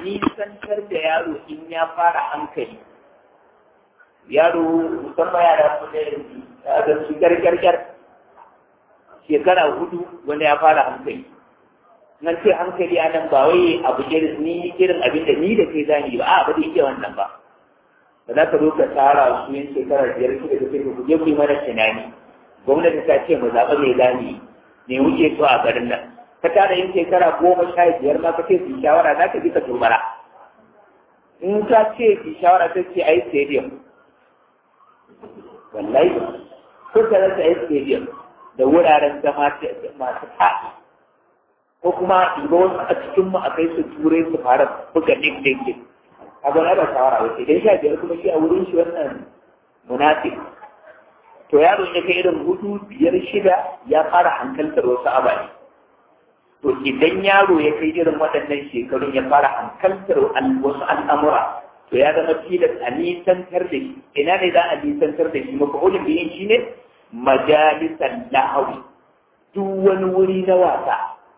nisantar da yaro in ya fara hankali yaro musamman yara su da yanzu ga su gargargar shekara hudu wanda ya fara hankali nan ce hankali a nan ba wai abu irin ni irin abin da ni da kai zani ba a ba zai iya wannan ba ba za ka zo ka tara su yin shekara biyar shida da kai ku je ku yi mana tunani gwamnati ta ce mu zaɓa mai zani ne wuce so a garin nan ka tara yin shekara goma sha biyar ma ka ce su shawara za ka ji ka turbara in ka ce su shawara ta ce a yi stadium wallahi ko ka rasa a yi stadium da wuraren zama masu faɗi ko kuma ibo wasu a cikin mu a kai su turai su fara buga ɗin ɗin ɗin a gwana da shawara wace idan sha biyar kuma shi a wurin shi wannan munafik to yaro ya kai irin hudu biyar shida ya fara hankaltar wasu ababe to idan yaro ya kai irin waɗannan shekarun ya fara hankaltar wasu al'amura to ya zama tilas a nisantar da shi ina ne za a nisantar da shi mafa'ulin biyin shi ne majalisan lahawi duk wani wuri na wasa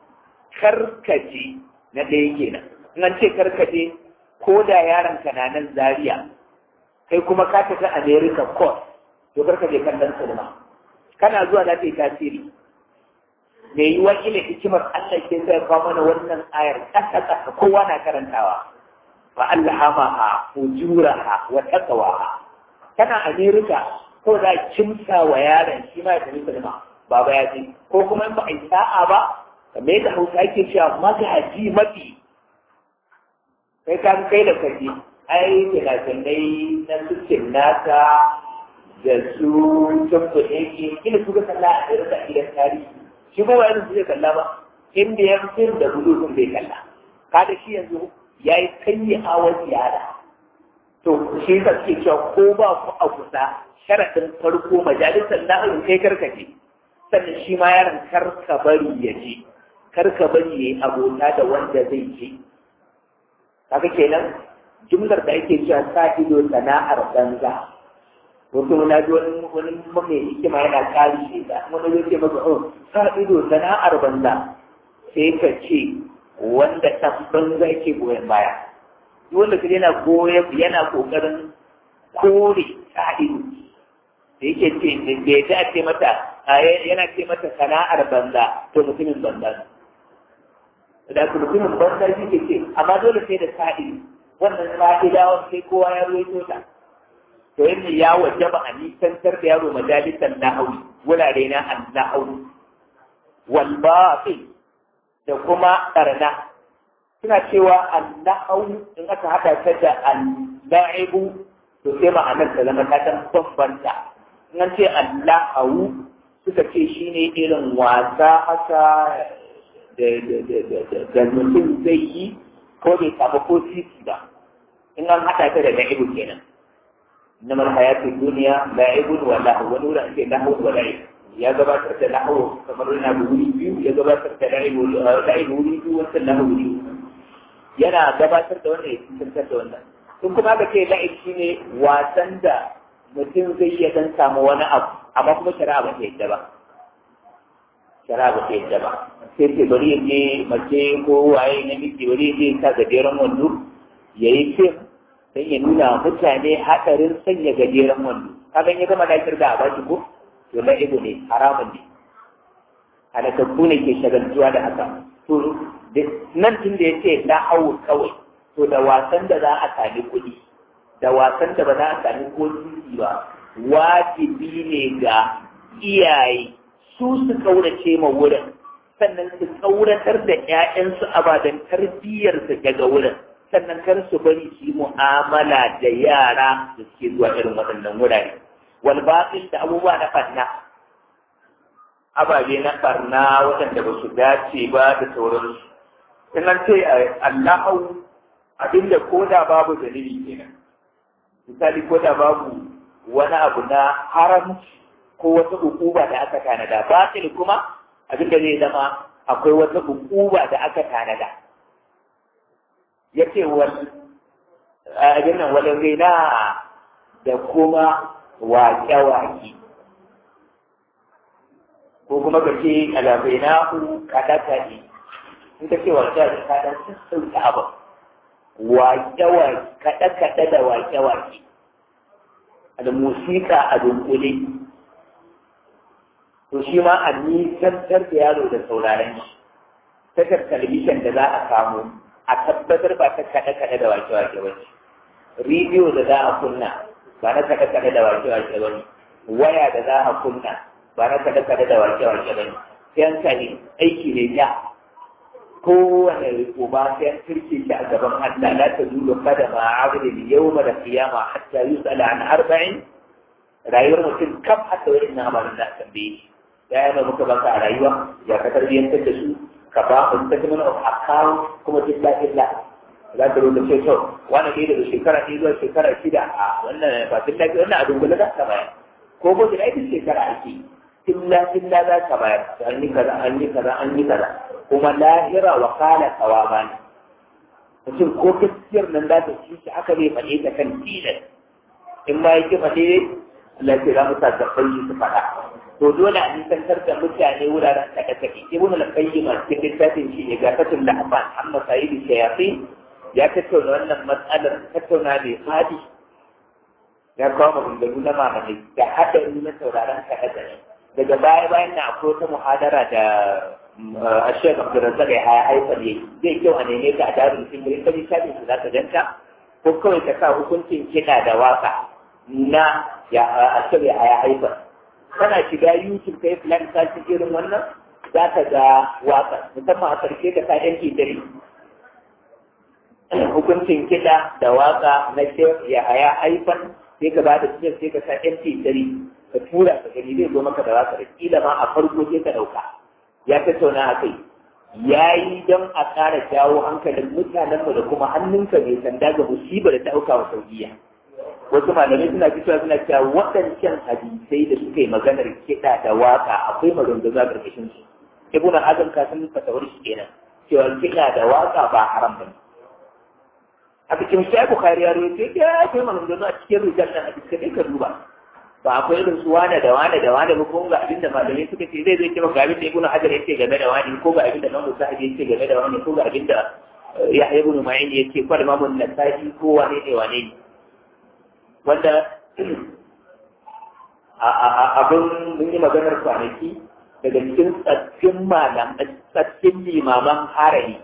karkace na ɗaya kenan in an ce karkace ko da yaron ka na nan zaria kai kuma ka tafi america court to karka je kallon sinima kana zuwa za ta yi tasiri me yi wa ila hikimar Allah ke sai kawo mana wannan ayar kasa kasa kowa na karantawa fa alhamaha fujuraha wa taqwaha kana america ko za kimsa wa yaron shi ma ya tafi sinima baba ya je ko kuma in ba a yi sa'a ba kamar yadda hausa ake cewa magaji mafi kai kan kai da kaji ai fina-finai na sukin nasa da su tabbo ne ke kila su ga kalla a irin da gidan tarihi shi ba wani su zai kalla ba inda ya fi da gudu sun bai kalla kada shi yanzu ya yi kanyi awon yara to shi ka suke cewa ko ba ku a kusa sharaɗin farko majalisar na'arin kai karkace sannan shi ma yaron karka bari ya je karka bari ya yi abota da wanda zai je kaga kenan jumlar da ake cewa sa ido sana'ar banza wato na ji wani wani mai hikima yana kari shi da wani zai ce maka oh sa ido sana'ar banza sai ka ce wanda ɗan banza ke goyon baya duk wanda ka yana goyon yana kokarin kore sa ido da yake ce bai ta ce mata yana ce mata sana'ar banza to mutumin banza ne da ku mutumin banza shi ke ce amma dole sai da sa'i wannan sa'idawan sai kowa ya ruwaito ta to yadda ya wajaba a nisantar da yaro majalisar nahawi wurare na annahawi wal batil da kuma karna suna cewa annahawi in aka hada ta da al-la'ibu to sai ma'anar ta zama ta kan bambanta in an ce allahu suka ce shine irin wasa haka da mutum zai yi ko bai samu ko sisi ba in an haɗa ta da la'ibu kenan na hayatu duniya la'ibun wa lahu wani wurin ake lahu wa la'ib ya gabatar da lahu kamar yana da wuri biyu ya gabatar da la'ibu la'ibu wuri biyu wancan lahu wuri yana gabatar da wannan ya tantar da wannan sun kuma aka ce la'ib shine wasan da mutum zai iya dan samu wani abu amma kuma shari'a ba ta yadda ba shara ba ta yadda ba sai ce bari ya je mace ko waye na miji bari ya je sa gajeren wando ya yi fim don ya nuna mutane haɗarin sanya gajeren wando kaga ya gama na kirga a bashi ko to na ibu ne haramun ne halakakku ne ke shagaltuwa da haka to nan tun da ya ce na hau kawai to da wasan da za a sami kuɗi da wasan da ba za a sami ko ba wajibi ne ga iyaye su su kaurace ma wurin sannan su kauratar da ‘ya'yansu ababen tarbiyyarsu daga wurin sannan kar su bari su yi mu'amala da yara da suke zuwa irin waɗannan wurare wal batil da abubuwa na farna ababe na farna waɗanda ba su dace ba da sauransu sannan ce Allahu abinda ko da babu dalili kenan misali ko da babu wani abu na haramci ko wata hukuma da aka tanada batil kuma abin da zai zama akwai wata hukuma da aka tanada yace wal abin nan wal ghina da kuma waƙe-waƙe ko kuma ka ce alabainahu kadaka ne in ka ce waƙe da ka dan sassauta abu waƙe-waƙe kaɗe-kaɗe da waƙe-waƙe da musika a dunkule to shi ma a nisantar da yaro da sauraren shi takar talabishin da za a samu a tabbatar ba ta kaɗe-kaɗe da waƙe-waƙe ba ce rediyo da za a kunna ba na kaɗe-kaɗe da waƙe-waƙe ba ne waya da za a kunna ba na kaɗe-kaɗe da waƙe-waƙe ba ne yanka ne aiki ne ja kowane uba sai an turke shi a gaban Allah la ta zulu kada ma abdi yawma da qiyama hatta yusala an arba'in rayuwar mutum kam hatta wani na amarin da tambaye shi ya yana muka baka a rayuwa ya ka tarbiyyantar da su ka ba mu statement of account kuma illa illa za ka rubuta ce to wani ɗaya daga shekara ɗaya zuwa shekara shida a wannan ba illa wannan a dungula za ka bayar ko ko da aikin shekara ake illa illa za ka bayar an yi kaza an yi kaza an yi kaza kuma lahira wa kala kawama ne mutum ko gaskiyar nan za ta ci shi aka bai faɗe ta kan tilas in ma yake faɗe Allah ce za mu sa gaban su faɗa to dole a nisantar da mutane wuraren kaɗe kaɗe ibn al-qayyim a cikin littafin shi ne ga fatul lahfan amma sayyidi shayatin ya tattauna wannan matsalar tattauna mai fadi ya kawo maganganu na mamaki da haɗari na sauraron kaɗe kaɗe daga baya bayan na akwai wata muhadara da الشيخ عبد الرزاق ya haifar yi zai kyau a neme ka a darin cikin ka ji shafin su za ka ganta ko kawai ka sa hukuncin kiɗa da waka na ya a shirya ya haifar kana shiga youtube ka yi plan sashin irin wannan za ka ga waka musamman a karshe ka sa yan dare hukuncin kiɗa da waka na shek ya ya haifar sai ka ba da cikin sai ka sa yan dare ka tura ka gani zai zo maka da waka da kila ma a farko sai ka ɗauka ya tattauna a kai ya yi don a ƙara jawo hankalin mutanenmu da kuma hannunka mai sanda ga musibar da ta auka wa saudiya wasu malamai suna fitowa suna cewa waɗancan hadisai da suka yi maganar kiɗa da waka akwai maganganu a ƙarƙashin su ibn azam ka san fatawar shi kenan cewa kiɗa da waka ba haram ba ne a cikin shi bukhari ya rawaito ya akwai maganganu a cikin rijal nan hadisi kai ka duba ba akwai irin su wane da wane da wane ba ko ga abin da malamai suka ce zai zai ce ga abin da ibnu hajar yake game da wani ko ga abin da mamu sahabi yake game da wani ko ga abin da yahya ibnu ma'in yake ko da mamu nasa'i ko wane ne wane ne wanda abin mun yi maganar kwanaki daga cikin tsaffin malam tsaffin limaman harari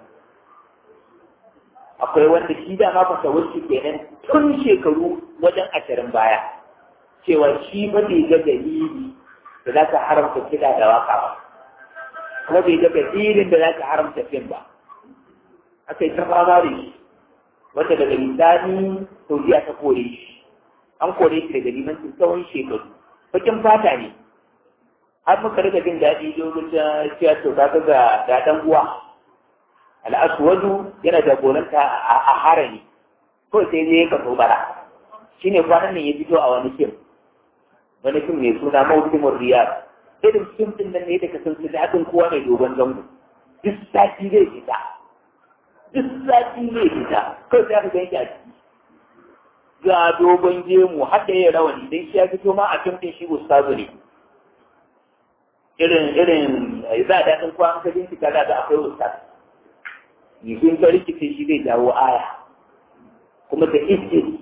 akwai wanda shi da ma fasawar shi kenan tun shekaru wajen ashirin baya cewa shi ba bai ga dalili da za ka haramta kiɗa da waka ba kuma bai ga dalilin da za ka haramta fim ba aka yi ta fama da shi wanda daga misali saudiya ta kore shi an kore shi daga limancin tsawon shekaru bakin fata ne har muka rika jin daɗi lokacin cewa to ka ga ga dan uwa al'aswadu yana jagoranta a harami ko sai zai ka bara shine kwanan nan ya fito a wani fim wani fim mai suna mawukimin riyar irin fim din nan ne da ka san su daɗin kowa mai dogon zango duk sati zai fita duk sati zai fita kawai sai aka gan shi a ciki ga dogon gemu har da ya rawani dan shi ya fito ma a fim din shi ustazu ne irin irin za a daɗin kowa an ka bincika da ga akwai ustazu yisun ta rikice shi zai jawo aya kuma da izini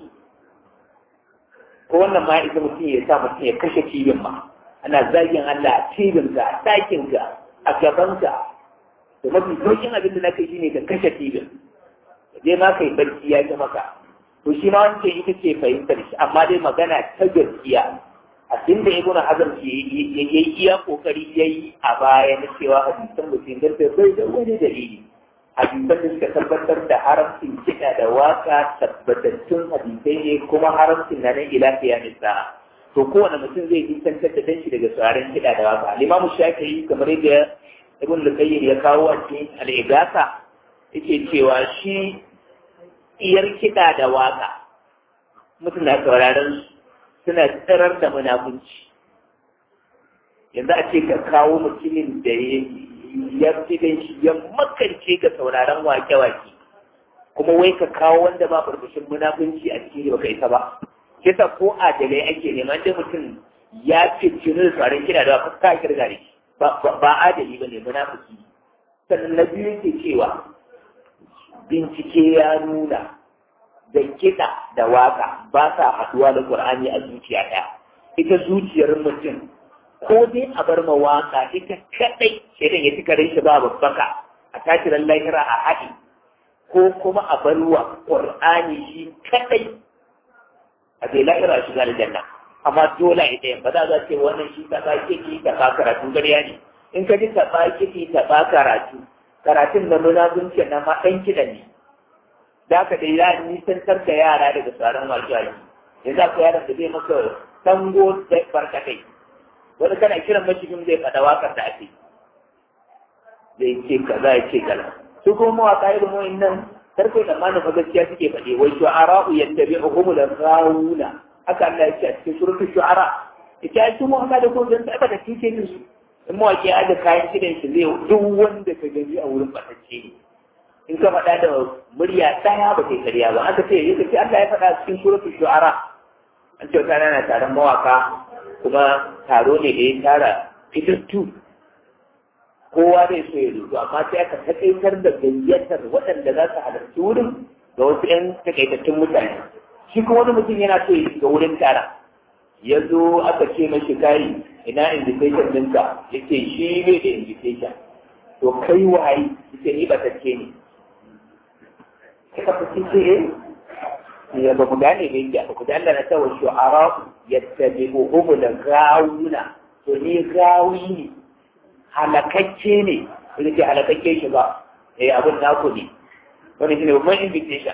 ko wannan ma ita mutum ya sa mutum ya kashe cibin ma ana zagin Allah a cibin ka a ɗakin ka a gaban ka da mafi sauƙin abin da na kai shine ka kashe cibin je ma kai barci ya ji maka to shi ma wancan ita ce fahimtar shi amma dai magana ta gaskiya abin da ibn hazm ya yi iya kokari yayi a baya na cewa hadisan mutum da bai da wani dalili hadisan da suka tabbatar da haramcin kiɗa da waka tabbatattun hadisai ne kuma haramcin na nan ila kiyamin sa'a to kowane mutum zai nisantar da danshi daga tsarin kiɗa da waka limamu shafi'i kamar yadda ibn lukayyir ya kawo a cikin al'igasa yake cewa shi iyar kiɗa da waka mutum na sauraron suna tsirar da munafunci yanzu a ce ka kawo mutumin da ya ya fi shi ya makance ga sauraron wake-wake kuma wai ka kawo wanda ba barbashin munafunci a cikin baka isa ba kisa ko adalai ake neman da mutum ya fi cinin tsarin kira da ba ka kirga ne ba adali ba ne munafiki sannan na biyu ke cewa bincike ya nuna da kiɗa da waka ba sa haɗuwa da Qur'ani a zuciya ɗaya ita zuciyar mutum ko dai a bar ma waka ita kadai shaidan ya cika shi ba babbaka a tashiran lahira a haɗi ko kuma a bar wa Qur'ani shi kadai a bai lahira shiga aljanna amma dole ita yin ba za a ce wannan shi ta ba kiki ta ba karatu gariya ne in ka ji ta ba kiki ta ba karatu karatun na munazunci na ma ɗan kiɗa ne da ka dai ya nisantar da yara daga tsaron wasu ayi ya za ku yaran da zai maka tango da barkatai wani kana kiran mashigin zai faɗa wakar da ake zai ce kaza ya ce kaza su kuma mawaka irin wa'in nan karfe da mana fa gaskiya suke faɗi wai shu'ara'u yattabi'uhum al-ghawuna haka Allah ya ce a cikin suratul shu'ara ita su Muhammad ko dan ta da kike ne su in mawaki ya da kayan kidan shi zai duk wanda ka gani a wurin batacce ne in ka faɗa da murya ɗaya ba kai karya ba aka ce yake ce Allah ya faɗa cikin suratul shu'ara an ce kana na taron mawaka kuma taro ne da ya tara fitattu kowa zai so ya rubu amma sai aka takaitar da gayyatar waɗanda za su halarci wurin ga wasu 'yan takaitattun mutane shi kuma wani mutum yana so ya shiga wurin tara ya zo aka ce mashi kai ina invitation ɗinka ya ce shi ne da invitation to kai waye ya ce ni batacce ne kaka fi ce eh ya ba mu gane ne ya ba ku da Allah na tawa shu'ara yattabi'uhum da gawuna to ni gawi ne halakacce ne wani ce halakacce shi ba eh abin naku ne wani shi ne babban invitation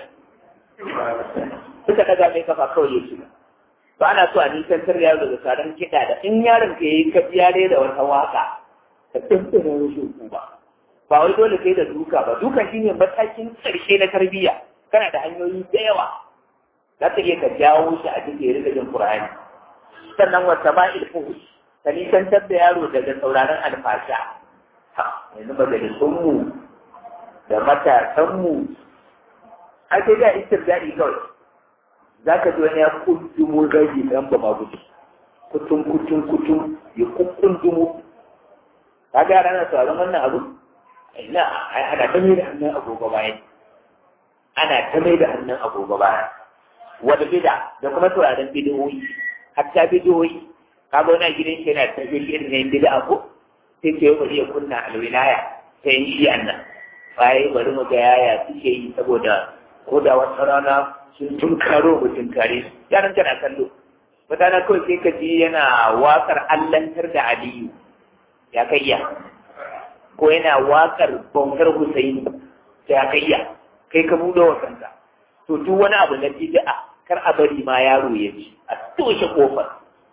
suka daga mai kafa kawai ya shiga ba ana so a nisantar yaro daga tsaron kiɗa da in yaron ka yi ka yare da wata waka ka tantana wasu ba ba wai dole kai da duka ba duka shine matakin ƙarshe na tarbiyya kana da hanyoyi da yawa za ka iya ka jawo shi a cikin rika jin Qur'ani sannan wata ma'il fuhush ka nisantar da yaro daga sauraron alfasha yanzu majalisunmu da matasanmu a ce da istirdaɗi kawai za ka ji wani ya kundumo gaji ɗan ba ma gudu kutun kutun kutun ya kundumo ka ga yara na sauraron wannan abu ina ana ta mai da hannun agogo bayan ana ta mai da hannun agogo bayan wanda bida da kuma sauraron bidiyoyi hatta bidiyoyi kaga wani gidan shi yana ta jin irin ne bid'a ko sai ce bari ya kunna alwilaya ta yin shi annan bai bari mu ga yaya suke yi saboda ko da wata rana sun tunkaro mu tunkare su yaran tana kallo wata na kawai sai ka ji yana wakar allantar da aliyu ya kai ya ko yana wakar bautar husaini ya kai ya kai ka buɗe wa kanka to duk wani abu na bid'a kar a bari ma yaro ya ci a toshe kofar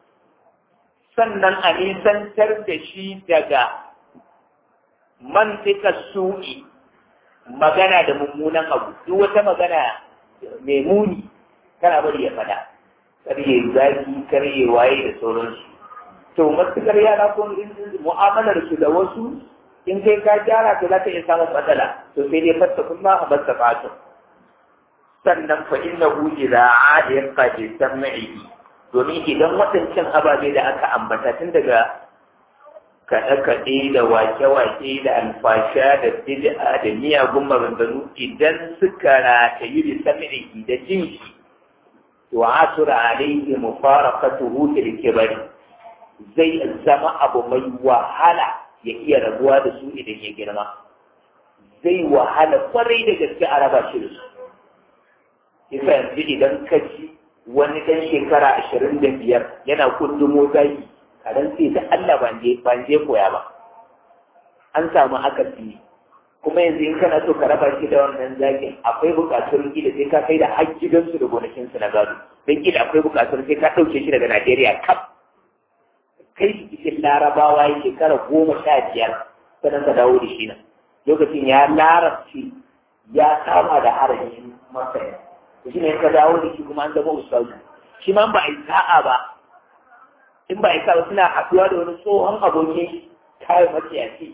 sannan a nisantar da shi daga mantika su'i magana da mummunan abu duk wata magana mai muni kana bari ya fada karye zaki karye waye da sauransu to matukar yara ko mu'amalar su da wasu in kai ka gyara to za ka iya samun matsala to sai dai fasta kuma a masa fatu sannan fa innahu idza aada qad sam'i domin idan waɗancan ababe da aka ambata tun daga kaɗe-kaɗe da wake-wake da alfasha da bid'a da miyagun maganganu idan suka ratayu da samirihi da jin shi to asura alaihi mufaraqatuhu fil kibari zai zama abu mai wahala ya iya rabuwa da su idan ya girma zai wahala kwarai da gaske a raba shi da su yasa yanzu idan ka ji wani ɗan shekara ashirin da biyar yana kundumo zaki a ran sai da Allah ban je koya ba an samu akasi kuma yanzu in kana so ka raba shi da wannan zakin akwai buƙatar gida sai ka kai da har gidansu da gonakinsu na gado don gida akwai buƙatar sai ka ɗauke shi daga Najeriya kaf kai shi cikin larabawa ya shekara goma sha biyar sannan ka dawo da shi nan lokacin ya larabci ya kama da harajin masaya shi ne ka dawo da shi kuma an zama ustazu shi ma ba a yi sa'a ba in ba a yi sa'a suna haɗuwa da wani tsohon abokin kayan maciyaci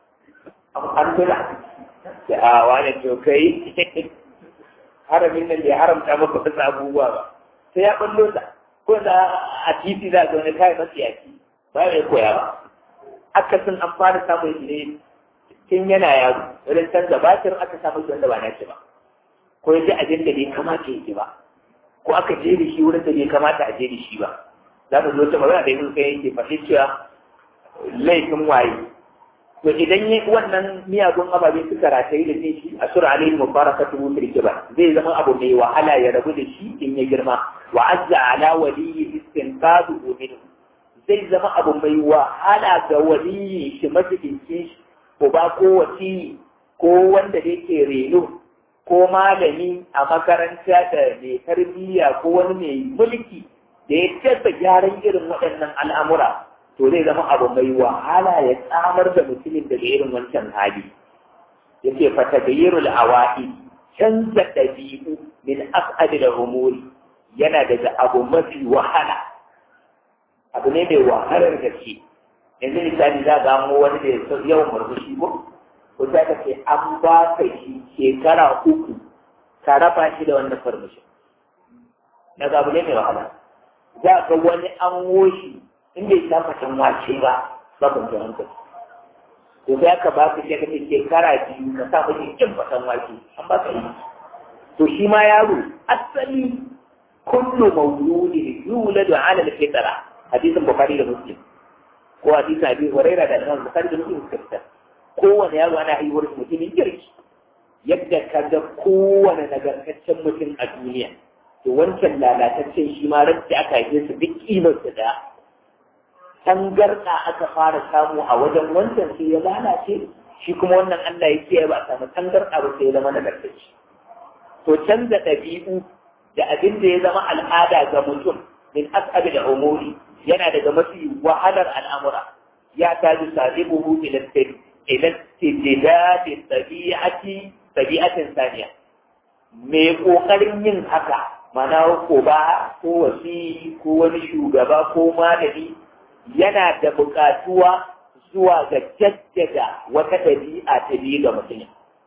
an tuna da a wani to kai haramin nan bai haramta maka wasu abubuwa ba sai ya ɓallo sa ko da a titi za ga wani kayan maciyaci ba ya koya ba akasin an fara samun shi ne tun yana yaro wajen canza batir aka samu shi wanda ba na shi ba ko ya ji abin da bai kamata ya ji ba ko aka je da shi wurin da bai kamata a je da shi ba za mu zo ta magana da yin kai yake faɗi cewa laifin waye to idan yi wannan miyagun ababe suka rataye da shi a sura alayhi mubarakatu ba zai zama abu mai wahala ya rabu da shi in ya girma wa azza ala waliyyi istinqadu minhu zai zama abu mai wahala ga waliyi shi majidincin shi ko ba ko wasi ko wanda da yake reno ko malami a makaranta da mai tarbiyya ko wani mai mulki da ya tabba gyaran irin waɗannan al'amura to zai zama abu mai wahala ya tsamar da mutumin daga irin wancan hali yake fata gayyarul awa'i canza ɗabi'u min as'adi da umuri yana daga abu mafi wahala abu ne mai wahalar gaske yanzu misali za ga mu wani da yawan murmushi ko ko za ka ce an ba ka shi shekara uku ka raba shi da wannan farmashin na abu ne mai wahala za ga wani an woshi in bai sa fatan wace ba ba kun ji hankali to sai aka ba ka shi ka ce shekara biyu ka sa mashi kin fatan wace an ba ka yi to shi ma yaro asali kullu mawludin yuladu ala al-fitra hadisin bukhari da muslim ko hadisin abi huraira da imam bukhari da muslim suka fitar kowane yaro ana haihuwar mutumin kirki yadda ka ga kowane nagartaccen mutum a duniya to wancan lalataccen shi ma ran da aka haife su duk kimar su da tangarda aka fara samu a wajen wancan sai ya lalace shi kuma wannan Allah ya kiyaye ba a samu tangarda ba sai ya zama nagartacce to canza ɗabi'u da abin da ya zama al'ada ga mutum min as'abi da umuri yana daga mafi wahalar al'amura ya taji sahibuhu ila ila tijidadi tabi'ati tabi'atin saniya me kokarin yin haka mana ko ba ko wasi ko wani shugaba ko malami yana da buƙatuwa zuwa ga jaddada wata ɗabi'a ta biyu ga mutum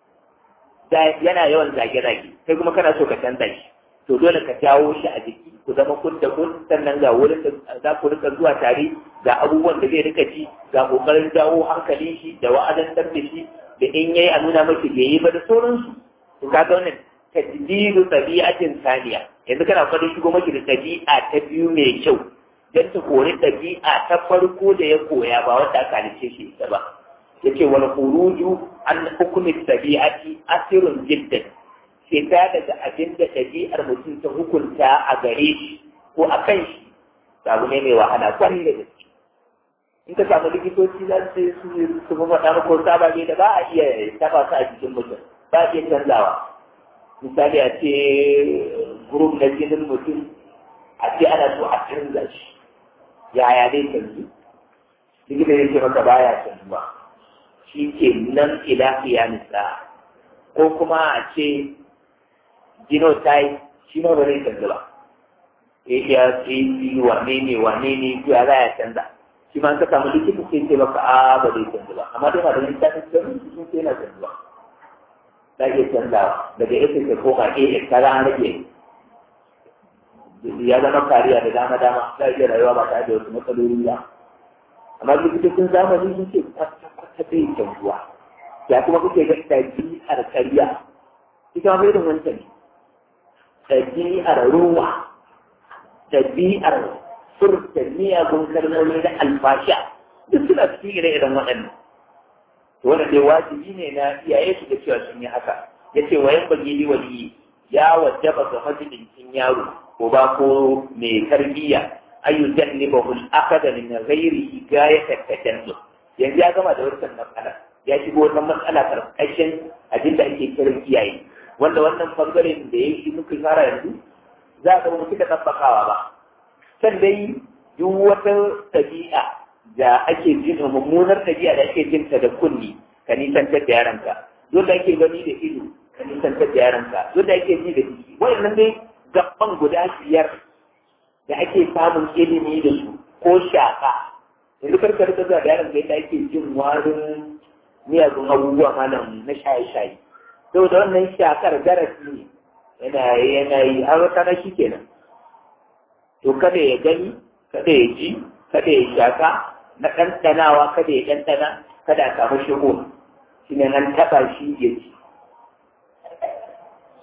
yana yawan zage-zage kai kuma kana so ka canza shi to dole ka jawo shi a jiki ku zama kun da kun sannan ga wurin da za ku rika zuwa tare ga abubuwan da zai rika ci ga kokarin jawo hankali shi da wa'adantar da shi da in yayi a nuna maki bai yi ba da sauransu to kaga wannan tajdidu tabi'atin saniya yanzu kana fadin shigo maki da tabi'a ta biyu mai kyau dan ta kori tabi'a ta farko da ya koya ba wanda aka halice shi ita ba yace wal khuruju an hukmi tabi'ati asirun jiddan fita daga abin da ɗabi'ar mutum ta hukunta a gare shi ko a kan shi abu ne mai wahala kwarai da gaske in ka samu likitoci za su su su fi faɗa ko sababe da ba a iya taba su a jikin mutum ba a iya canzawa misali a ce gurup na jinin mutum a ce ana so a canza shi yaya zai canzu likita ya ce maka baya canzuwa shi ke nan ila nisa ko kuma a ce genotype shi ma ba zai canza ba ya ce wane ne wane ne ya za ya canza shi ma ka samu likita sai ce maka a ba zai canza ba amma dai ma da littafin sirri sun ce yana canza za iya canzawa daga ita ta koma a ta an rage ya zama kariya da dama dama za a iya rayuwa ba tare da wasu matsaloli ba amma likitocin zamani sun ce kwata-kwata bai canzuwa ya kuma kuke ga ɗabi'ar kariya ita ma bai da wancan ne ɗabi'ar ruwa, ɗabi'ar furta miyagun kalmomi da alfasha duk suna cikin ire-iren waɗannan. To wannan dai wajibi ne na iyaye su da cewa sun yi haka. Ya ce wayan bagili waliyi ya wajaba ga majalisin yaro ko ba ko mai tarbiyya ayu jannibahu al-akhadha min ghairi gayat at-tajannub. Yanzu ya gama da wannan matsala. Ya shigo wannan matsala karkashin abin da ake kiran iyaye. wanda wannan bangaren da ya yi muka fara yanzu za a mu suka tabbakawa ba san dai duk wata ɗabi'a da ake jin mummunar ɗabi'a da ake jinta da kunni ka nisantar da yaranka duk da ake gani da ido ka nisantar da yaranka duk da ake ji da jiki wayannan dai gaban guda biyar da ake samun ilimi da su ko shaka yanzu karka rika zuwa da yaranka yadda ake jin warin miyagun abubuwa malam na shaye-shaye sau da wannan shakar darasi ne yana yana yi har wata na shi kenan to kada ya gani kada ya ji kada ya shaka na ɗanɗanawa kada ya ɗanɗana kada a samu shigo shi ne nan taɓa shi ya ci in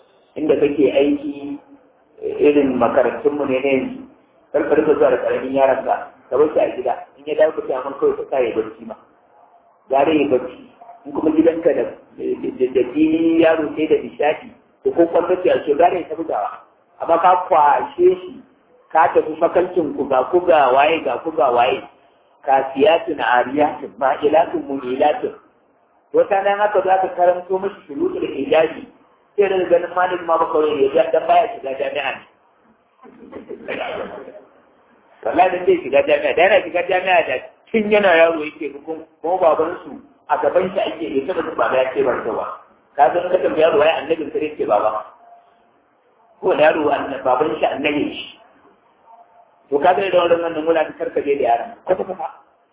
inda kake aiki irin makarantunmu ne na yanzu karkar ka zuwa da karamin yaron ka ka bar shi a gida in ya dawo ka ce amma kawai ka sa ya barci ma gare ya barci in kuma gidanka da da fili yaro sai da nishadi to ko kwallo ce a ce gare ya tafi gawa amma ka kwashe shi ka tafi fakalcin ku ga ku ga waye ga ku ga waye kasiyatun ariyatun ma'ilatun mumilatun wata nan haka za ka karanto mashi shuruɗu da hijabi sai da ganin malin ma baka wani ya dan baya shiga jami'a ne wallahi dan zai shiga jami'a da yana shiga jami'a da tun yana yaro yake hukun kuma baban su a gaban shi ake ya taba baba ya ce bar ba ka ga ka tambaya yaro wai annabin sai ce baba ko da yaro baban shi annabi shi to ka ga da wannan nan mula karkaje da yaran kwata kwata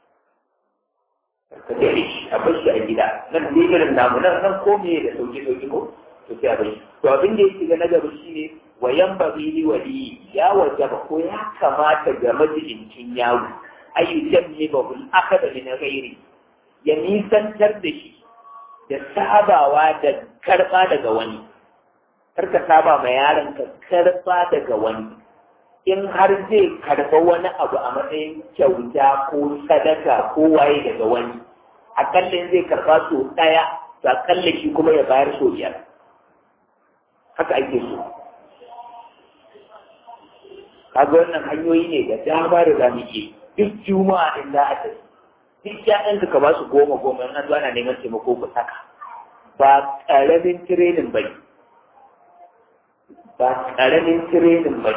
ka tare shi a bar shi a gida nan dai irin namu nan nan ko me da sauki sauki ko to sai a bar shi to abin da yake ga na gaba shine wayan bari li wali ya wajaba ko ya kamata ga majidincin yawo ayu jammi ba hul akada min ghairi ya nisantar da shi da sabawa da karba daga wani karka saba ma yaron ka karba daga wani in har zai karba wani abu a matsayin kyauta ko sadaka ko waye daga wani akalla in zai karba so daya to akalla shi kuma ya bayar so biyar haka ake so kaga wannan hanyoyi ne da dama da za mu ke duk juma'a in za a tafi duk ƴaƴan ka ba su goma goma in an zo ana neman taimako ku saka ba ƙaramin tirenin bane ba ƙaramin tirenin bane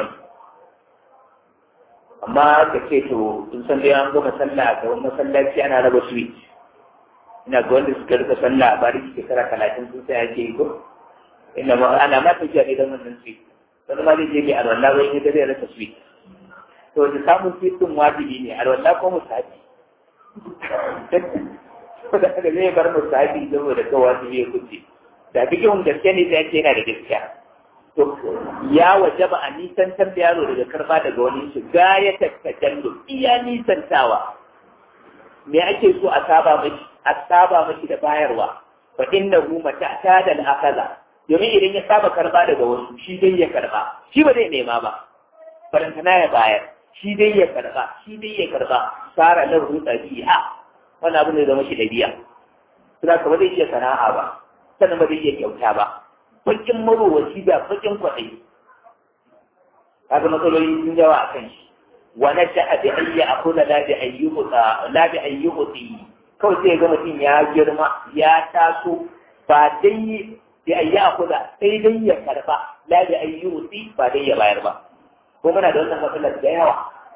amma ka ce to in san dai an gama sallah ga wani masallaci ana raba sweet ina ga wanda suka rika sallah a bari shekara talatin sun sai ake yi ko ina ma ana ma tafiya ne don wannan sweet wani ma zai je mai alwala wai ne da zai rasa sweet to da samun sweet din wajibi ne alwala ko musafi da haka zai bar musafi saboda kawai wajibi ya kuce da bikin gaske ne sai yana da gaskiya to ya wajaba a nisantar da yaro daga karba daga wani shi ya tattajallu iya nisantawa me ake so a saba mashi a saba mashi da bayarwa fa innahu mata ta da akaza domin idan ya saba karba daga wasu shi dai ya karba shi ba zai nema ba barantana ya bayar shi dai ya karba shi dai ya karba sara nan rutsa biya wannan abin da zama shi dabi'a suna ka ba zai iya sana'a ba sannan ba zai iya kyauta ba bakin marowaci da bakin kwaɗayi kaga matsaloli sun yawa a kan shi wa na sha'a bi ayyi akula la bi ayyuhuta la bi ayyuhuti kawai sai ga mutum ya girma ya taso ba dai bi ayyi akula sai dai ya karba la bi ayyuhuti ba dai ya bayar ba ko muna da wannan matsalar da yawa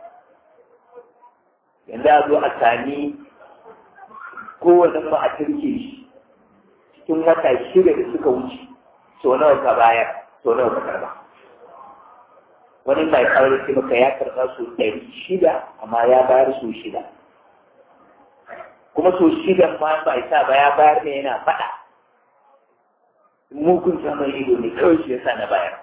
yanzu a zo a sami kowane ma a turke shi cikin wata shida da suka wuce so nawa ka bayar so nawa ka karba wani mai kawai sai maka ya karba so ɗari shida amma ya bayar so shida kuma so shida ma ba isa ba ya bayar ne yana faɗa mugun saman ido ne kawai shi yasa na bayar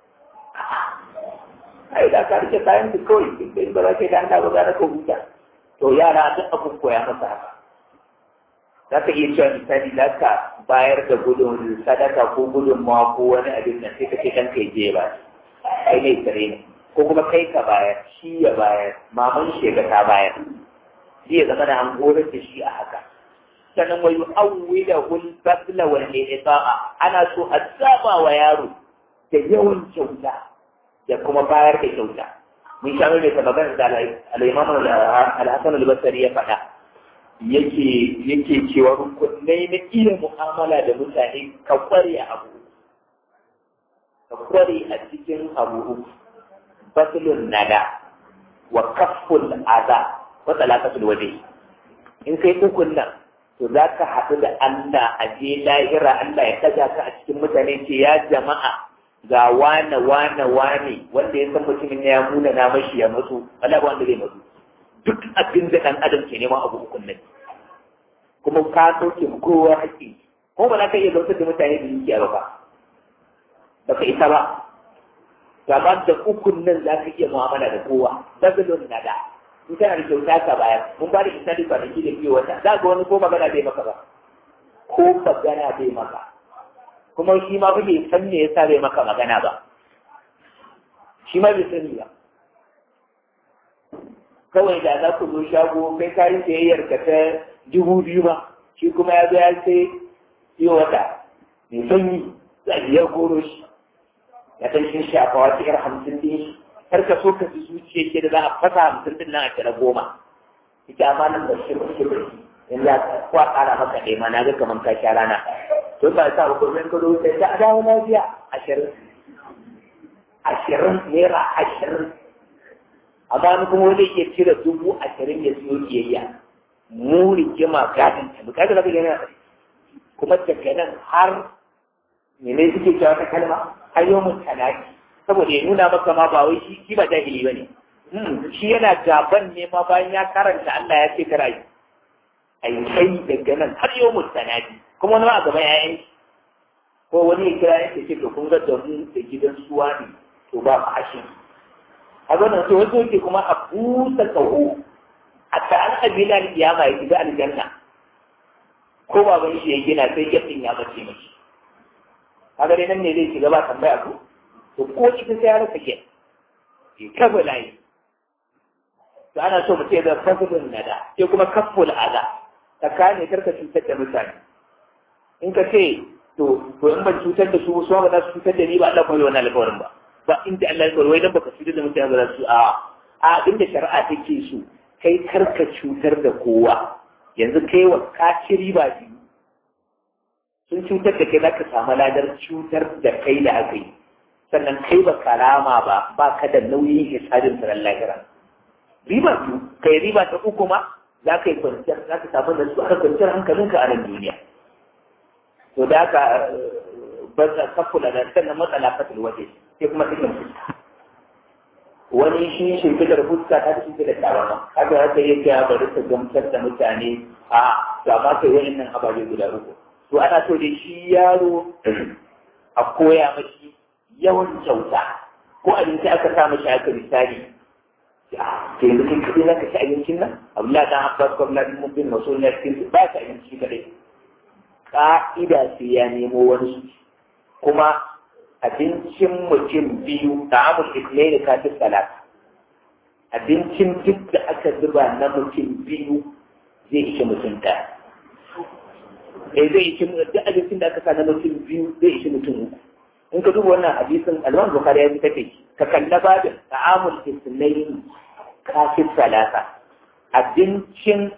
ai da ka rike kayan da kawai in ba za ka yi da ba za ka huta to yara duk abin koya masa haka za ka iya cewa misali za ka bayar da gudun sadaka ko gudun ma ko wani abin nan sai ka ce kan kai je ba kai ne tare ne ko kuma kai ka bayar shi ya bayar maman shi ga ta bayar shi ya zama da an horar da shi a haka sannan wa yu'awwila hul badla wal ihsa'a ana so a saba wa yaro da yawan kyauta da kuma bayar da kyauta mun sha mai ta magana da al-imam al-hasan al-basri ya faɗa yake yake cewa rukunai na iya mu'amala da mutane ka kware a abu ka kware a cikin abu batlun nada wa kafful aza wa talaqatul waje in kai ukun nan to za ka haɗu da Allah a je lahira Allah ya ɗaga ka a cikin mutane ce ya jama'a ga wane wane wane wanda ya san mutumin ya muna na mashi ya mutu wala wanda zai mutu duk abin da ɗan adam ke neman abu ukun nan kuma ka sauke mu kowa haƙƙi ko ba za ka iya gamsar da mutane da dukiya ba ba ba ka isa ba gaba da ukun nan za ka iya mu'amala da kowa bazalon na da in kana da kyauta ka bayar mun ba da misali kwanaki da biyu wata za ga wani ko magana bai maka ba ko magana bai maka ko kuma shi ma fa bai san me yasa bai maka magana ba shi ma bai sani ba kawai da za ku zo shago kai ka yi sayayyar ka ta dubu biyu ba shi kuma ya zo ya sai iyo wata mai sanyi za a biyar goro shi ya san shi shafa wata yar hamsin din shi har ka so ka ji zuciya ke da za a fasa hamsin din nan a kira goma ita amma nan ba shi ba shi ba in za ka kwa ƙara maka ɗaya ma na ga kamar ka sha rana to ba sa ba kuma ka zo sai ta dawo lafiya ashirin ashirin naira ashirin amma ni kuma wani ke cire dubu ashirin ya siyo kiyayya mu rigima gadin ta bukatar da kake nan kuma daga nan har mene suke cewa ta kalma har yau mun talaki saboda ya nuna maka ma ba wai shi shi ba jahili bane shi yana gaban ne ma bayan ya karanta Allah ya ce kara yi ai kai daga nan har yau mun talaki kuma wani ma a gaban yayan ko wani ya kira yake ce to kun ga da mu da gidan suwa ne to ba fashi a wannan to wato yake kuma a busa kaho a ta'an kabila kiyama ya shiga aljanna ko baban shi ya gina sai yadin ya bace mashi kaga dai nan ne zai shiga ba tambaya ko to ko ita sai ya rasa ke ke kabila yi to ana so mutum ya zama fasibin nada sai kuma kaful aza tsakanin karka cutar da mutane in ka ce to to in ban cutar da su su ba za su cutar da ni ba Allah kuma yi wannan alƙawarin ba ba inda Allah ya wai dan baka cutar da mutane ba za su a a inda shari'a take so kai karka cutar da kowa yanzu kai wa ka ci riba biyu sun cutar da kai zaka samu ladar cutar da kai da aka yi sannan kai ba karama ba ba ka da nauyin hisabin tsaron lahira riba biyu kai riba ta uku ma za ka yi kwanciyar za ka samu da su aka kwanciyar hankalinka a nan duniya to da haka ba za ka kula da sannan matsala fatil waje sai kuma cikin fuska wani shi shimfidar fuska ta fi shimfidar tabarma haka haka yake ya bari ta gamsar da mutane a to amma kai wani nan ababe guda uku to ana so dai shi yaro a koya mashi yawan kyauta ko abinci aka sa mashi aka misali ke yanzu kin kaɗai za ka ci abincin nan abdullahi dan abbas ko abdullahi mun bin maso na cikin ba ka abinci kaɗai ka'ida sai ya nemo wani kuma abincin mutum biyu da amur ismaili ka fi salata abincin duk da aka zuba na mutum biyu zai ishe mutum ɗaya eh zai ishe duk abincin da aka sa na mutum biyu zai ishe mutum uku in ka duba wannan hadisin alman bukari ya fi take ka kalla babin ta'amul ismaili ka fi salata abincin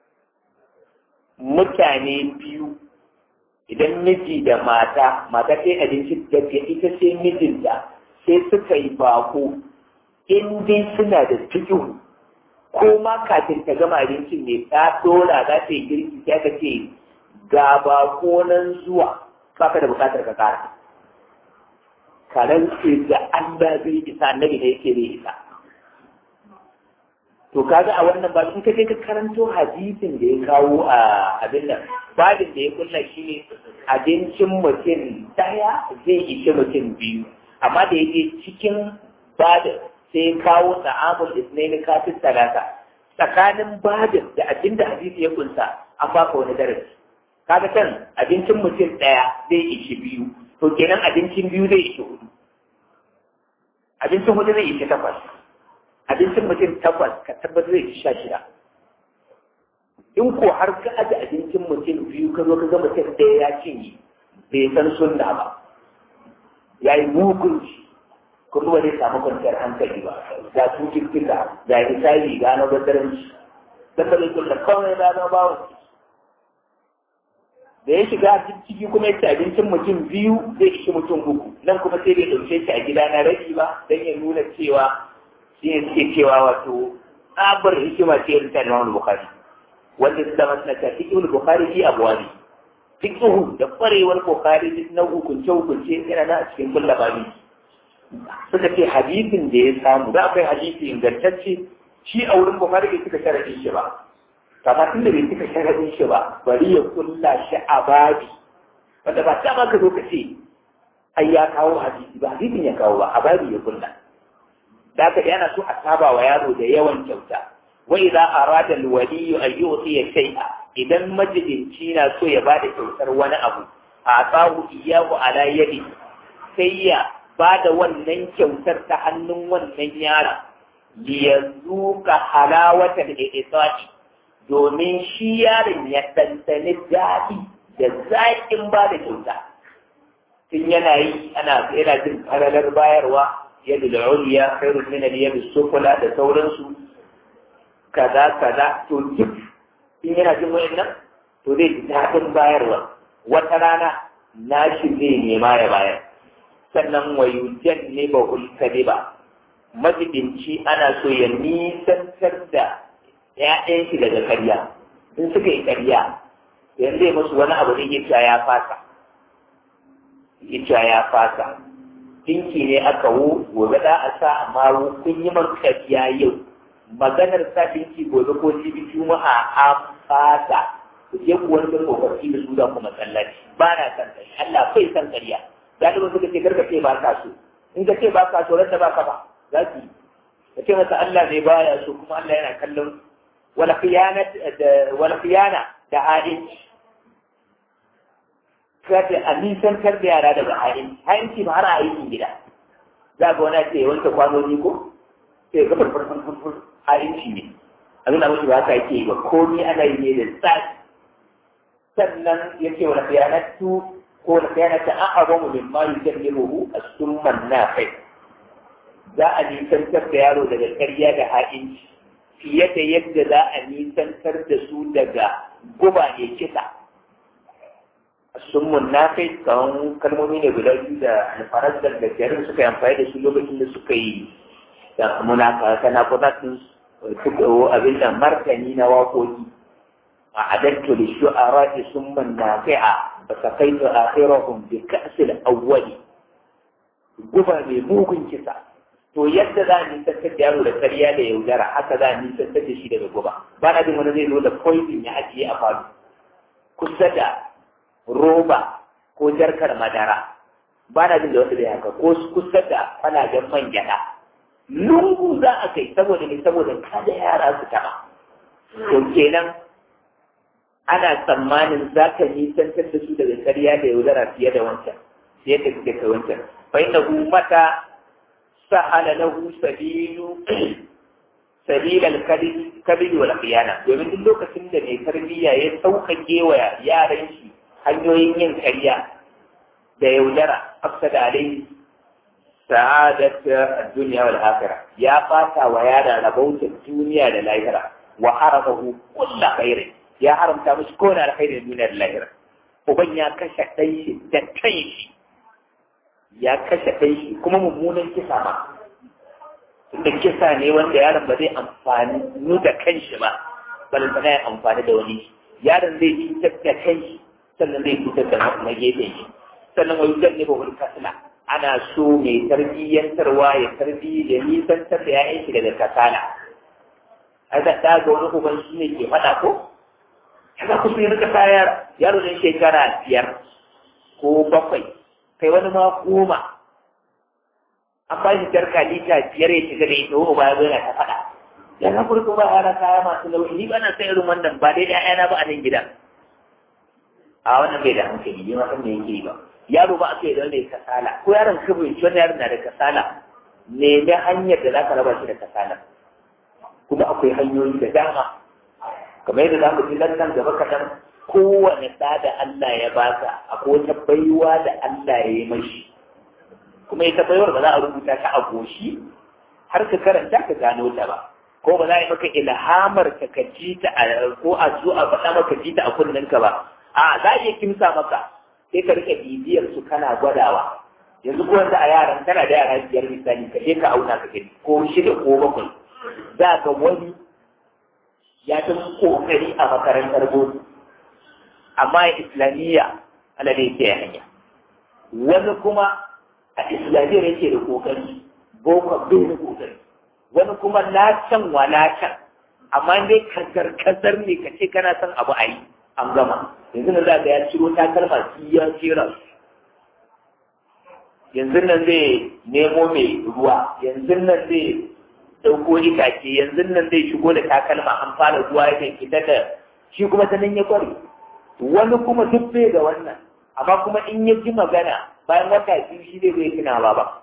mutane biyu idan miji da mata mata sai abinci daga ita sai mijinta sai suka yi bako in dai suna da cikin ko ma kafin ta gama abincin ne ta dora za ta yi girki sai ka ce ga bako nan zuwa baka da bukatar ka kara karen ce da Allah zai isa annabi da yake zai isa to kaga a wannan babin in ka je ka karanto hadisin da ya kawo a abin nan babin da ya kulla shi ne abincin mutum daya zai ishe mutum biyu amma da ya je cikin babin sai ya kawo ta'amul isnaini kafin talata tsakanin babin da abin da hadisi ya kunsa an baka wani darasi kaga kan abincin mutum daya zai ishe biyu to kenan abincin biyu zai ishe hudu abincin hudu zai ishe takwas abincin mutum takwas ka tabbatar zai ci sha shida in ko har ka aje abincin mutum biyu ka zo ka ga mutum ɗaya ya cinye bai san sunna ba ya yi mugun shi kuma ba zai samu kwanciyar hankali ba ga cututtuka ga hisabi ga na badaranci da ba zai kulla kawai na na bawon da ya shiga ciki kuma ya ci abincin mutum biyu zai ishi mutum uku nan kuma sai bai ɗauke shi a gida na rabi ba don ya nuna cewa shi ne suke cewa wato tsabar hikima ce irin ta Imam Bukhari wanda su zama suna cewa fiqhul Bukhari fi abwabi fiqhu da kwarewar Bukhari duk na hukunce hukunce yana nan a cikin kulla babi suka ce hadisin da ya samu da akwai hadisi ingantacce shi a wurin Bukhari bai suka sharadin shi ba kamar tunda bai suka sharadin shi ba bari ya kulla shi a babi wanda ba ta ba ka zo ka ce ai ya kawo hadisi ba hadisin ya kawo ba a babi ya kulla da haka yana so a saba wa yaro da yawan kyauta wa idza arada alwali an yu'ti shay'a idan majidinci na so ya bada kyautar wani abu a tsahu iyahu ala yadi sai ya ba da wannan kyautar ta hannun wannan yara liyazuka halawatal ihsani domin shi yaron ya ɗanɗani daɗi da zaƙin ba da kyauta tun yana yi ana yana jin faralar bayarwa yadda da uliya khairun min al-yad sufla da sauransu kaza kaza to duk in yana jin wayannan to zai ji daɗin bayarwa wata rana nashi zai nema ya bayar sannan wayujan ne ba ulkadiba majibinci ana so ya nisantar da ‘ya'yan shi daga karya in suka yi karya yanzu zai musu wani abu da ya ya fasa ya ya fasa dinki ne aka wu gobe da a sa amma kun yi man karya yau maganar sa dinki gobe ko jibi juma'a an fasa ku je ku wani tsofaffi da su da kuma masallaci ba na san karya Allah bai san karya galibin suka ce karka ce ba ka so in ka ce ba ka so ranta ba ka ba za ki ka ce masa Allah ne baya so kuma Allah yana kallon wala khiyana da wala khiyana da ha'inci kada a nisantar da yara daga ha'inci ha'inci ba har a aikin gida za ga wani ce wanke kwanoni ko sai ga farfar farfar ha'inci ne abin da mutu ba haka yake yi ba komai ana yi ne da tsari sannan ya ce wala khiyanatu ko wala khiyanatu an abamu min ma yujallibuhu as-summan nafi za a nisantar da yaro daga karya da ha'inci fiye da yadda za a nisantar da su daga guba ne kisa sun munafai kawan kalmomi ne guda biyu da alfarar da gajerin suka yi amfani da su lokacin da suka yi da munafa kana kudatin suka yi abin da martani na waƙoƙi a adattu da shu'ara da sun munafi'a ba sa kai da akhirahum bi ka'sil awwali guba mai mugun kisa to yadda za a nisantar da yaro da karya da yaudara haka za a nisantar da shi daga guba ba na jin wani zai zo da poison ya ajiye a falo kusa da roba ko jarkar madara ba na jin da wasu da haka ko kusa da kwalaben man gyada lungu za a kai saboda ne saboda kada yara su taba to kenan ana tsammanin za ka nisantar da su daga karya da yaudara fiye da wancan fiye da suke kai wancan fa inna mata سهل له سبيل سبيل الكذب والخيانة domin duk lokacin da mai tarbiyya ya sauƙaƙe wa yaran shi hanyoyin yin karya da yaudara afsada alai sa'adat ad-dunya wal akhirah ya fata wa yara rabautar duniya da lahira wa haramahu kullu khairin ya haramta musu kowane alkhairin duniya da lahira uban ya kashe ɗan shi da kan shi ya kashe ɗan shi kuma mummunan kisa ma tunda kisa ne wanda yaron ba zai amfani nu da kanshi ba balantana ya amfani da wani yaron zai cutar da kanshi sannan zai cutar da na gefen shi sannan wani zan ne ba wani kasala ana so mai tarbiyyantarwa ya tarbiyyi da nisantar da ya'yan shi daga kasala a da ta ga wani uban shi ne ke faɗa ko kaga kusa yi rika kaya yaro ne shekara biyar ko bakwai kai wani ma goma an ba shi jarka lita biyar ya shiga da ita wani baya yana ta faɗa ya na kurku ba yara kaya masu nauyi ni ba na san irin wannan ba dai ƴaƴana ba a nan gida a wannan bai da hankali bai ma san me yake yi ba yaro ba aka yi da wanda ya kasala ko yaron ka bai wani yaron na da kasala nemi hanyar da za ka raba shi da kasala kuma akwai hanyoyi da dama kamar yadda za mu ji nan gaba kaɗan kowane ɗa da Allah ya baka akwai wata baiwa da Allah ya yi mashi kuma ita baiwar ba za a rubuta ta a goshi har ka karanta ka gano ta ba ko ba za a yi maka ilhamar ka ka ji ta ko a zo a faɗa maka ji ta a kunnen-ka ba a za a iya kimsa maka sai ka rike bibiyar su kana gwadawa yanzu ko wanda a yaran kana da yara biyar misali ka je ka auna ka gani ko shida ko bakwai za ka wani ya ta kokari a makarantar boko amma islamiyya ala da yake hanya wani kuma a islamiyyar yake da kokari boko bai da kokari wani kuma na can wa na can amma dai kasar kasar ne ka ce kana son abu a yi an gama yanzu nan za ga ya ciro takalma su ya jera su yanzu nan zai nemo mai ruwa yanzu nan zai ɗauko itace yanzu nan zai shigo da takalma an fara ruwa ya fita da shi kuma ta nan ya kware wani kuma duk bai da wannan amma kuma in ya ji magana bayan wata biyu shi zai zai tuna ba ba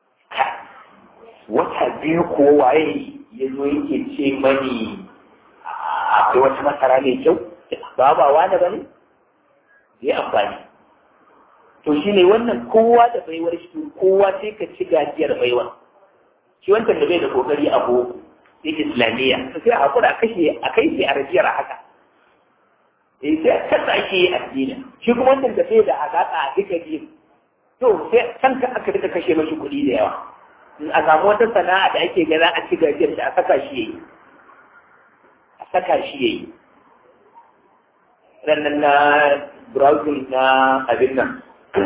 wata biyu ko waye ya zo yake ce mani akwai wata masara mai kyau ba ba wani ba ne zai amfani to shi ne wannan kowa da baiwar shi kowa sai ka ci gajiyar baiwa shi wancan da bai da kokari a boko sai islamiyya sai a hakura a kashe a kai sai a rajiyar haka eh sai a kasa ake yi addini shi kuma wannan da bai da alaƙa a duka biyu to sai kanka aka rika kashe mashi kuɗi da yawa in a samu wata sana'a da ake ga za a ci gajiyar da a saka shi yayi a saka shi yayi rannan na browsing na abin nan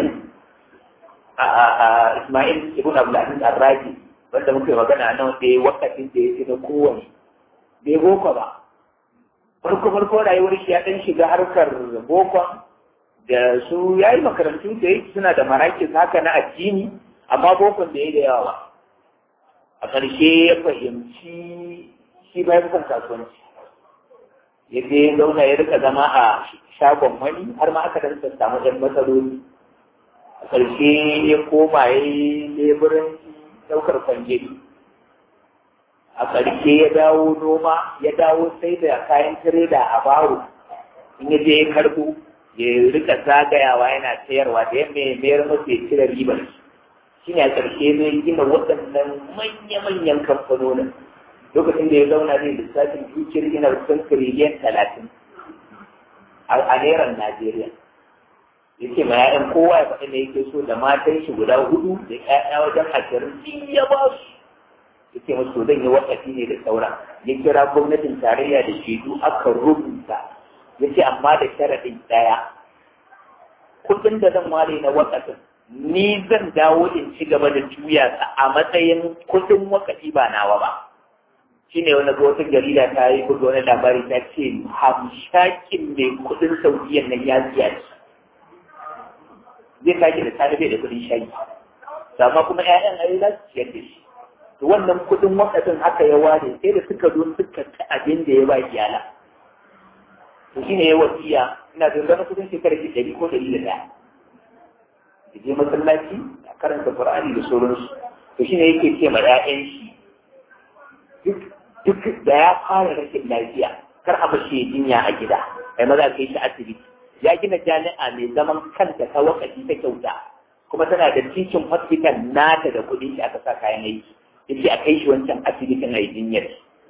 a Ismail ibn Abdulaziz Ar-Raji wanda muke magana nan da wakatin da ya na kowane bai boko ba farko farko rayuwar shi ya dan shiga harkar bokon da su ya yi makarantu da yake suna da marakis haka na addini amma bokon da ya da yawa ba a ƙarshe ya fahimci shi ba ya fi kasuwanci ya je zauna ya rika zama a shagon wani har ma aka dan samu ɗan matsaloli a ƙarshe ya koma ya yi leburanci ɗaukar kwangiri a ƙarshe ya dawo noma ya dawo sai da kayan tireda a baro in ya je ya karɓo ya rika zagayawa yana sayarwa da yamma ya mayar masa ya cire ribar shi ne a ƙarshe zai gina waɗannan manya-manyan kamfanonin lokacin da ya zauna zai lissafin dukiyar gina kusan tiriliyan talatin a neran Najeriya. Ya ce ma ‘ya'yan kowa ya faɗi da yake so da matan shi guda hudu da ‘ya'ya wajen ashirin sun ya ba su. Ya ce musu zan yi wakafi ne da saura. Ya kira gwamnatin tarayya da shaidu aka rubuta. Ya ce amma da sharaɗin ɗaya. Kuɗin da zan ware na wakafin ni zan dawo in ci gaba da juya a matsayin kuɗin wakafi ba nawa ba. shi ne wani wata jarida ta yi buga wani labari ta ce hamshakin mai kudin saudiyan nan ya siya shi zai kage da talibai da kudin shayi amma kuma 'ya'yan ayi za su ciyar da shi to wannan kudin wakafin haka ya ware sai da suka zo suka ci abin da ya ba iyala to shine ya wasiya ina da ganin kudin shekara ki ɗari ko ɗari da ɗaya da je masallaci a karanta qur'ani da sauransu to shine yake ce ma 'ya'yan shi duk da ya fara rashin lafiya kar a bashi jinya a gida kai maza kai shi asibiti ya gina jami'a mai zaman kanta ta wakati ta kyauta kuma tana da titin hospital nata da kuɗin shi aka sa kayan aiki yace a kai shi wancan asibitin a yi jinyar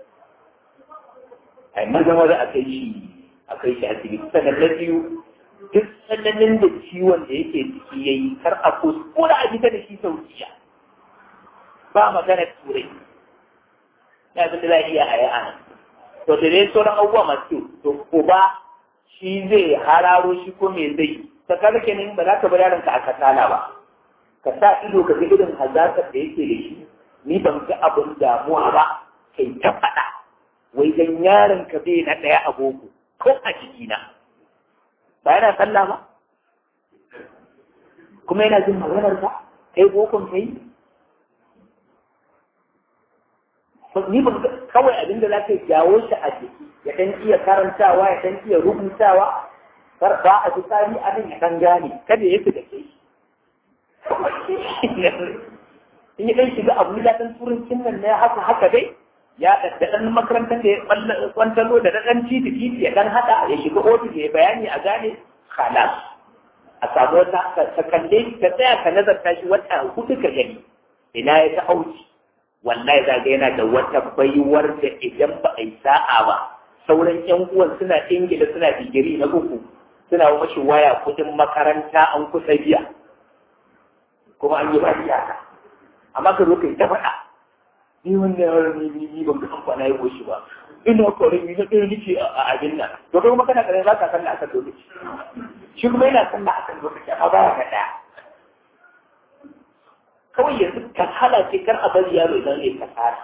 ai maza maza a kai shi a kai shi asibiti sannan na biyu duk tsananin da ciwon da yake ciki yayi kar a kuskura a fita da shi saudiya ba magana turai ya abin da za a iya a yi ana to da dai sauran abubuwa masu to uba shi zai hararo shi ko me zai ta kaga kenan ba za ka bar yaronka a kasala ba ka sa ido ka ga irin hazakar da yake da shi ni ban ga abin damuwa ba kai ta faɗa wai dan yaron ka bai na ɗaya a boko ko a jikina ba yana sallah ba kuma yana jin maganar ka kai bokon kai ni ba kawai abinda za ka jawo shi a jiki ya dan iya karantawa ya dan iya rubutawa kar ba a ji tsari a nan ya dan gane kada ya fi da ke in ya dan shiga abu da dan turancin nan na haka haka dai ya da dan makarantar da ya kwantalo da dan titi titi ya dan hada ya shiga ofis ya bayani a gane khalas a samu wata ka kalle ka tsaya ka nazarta shi wata hudu ka gani ina ya ta auci wallahi za ga yana da wata baiwar da idan ba a yi sa'a ba sauran yan uwan suna ingila suna digiri na uku suna mashi waya kudin makaranta an kusa biya kuma an yi ba iyaka amma ka zo kai ta faɗa ni wannan yaron ni ni ni ban ga amfana ya koshi ba ina kore ni na ɗaya nake a abin nan to kai kuma kana kare za ka san da akan lokaci shi kuma yana san da akan lokaci amma ba ka ɗaya kawai yanzu kasala ce kar a bari yaro idan ya kasala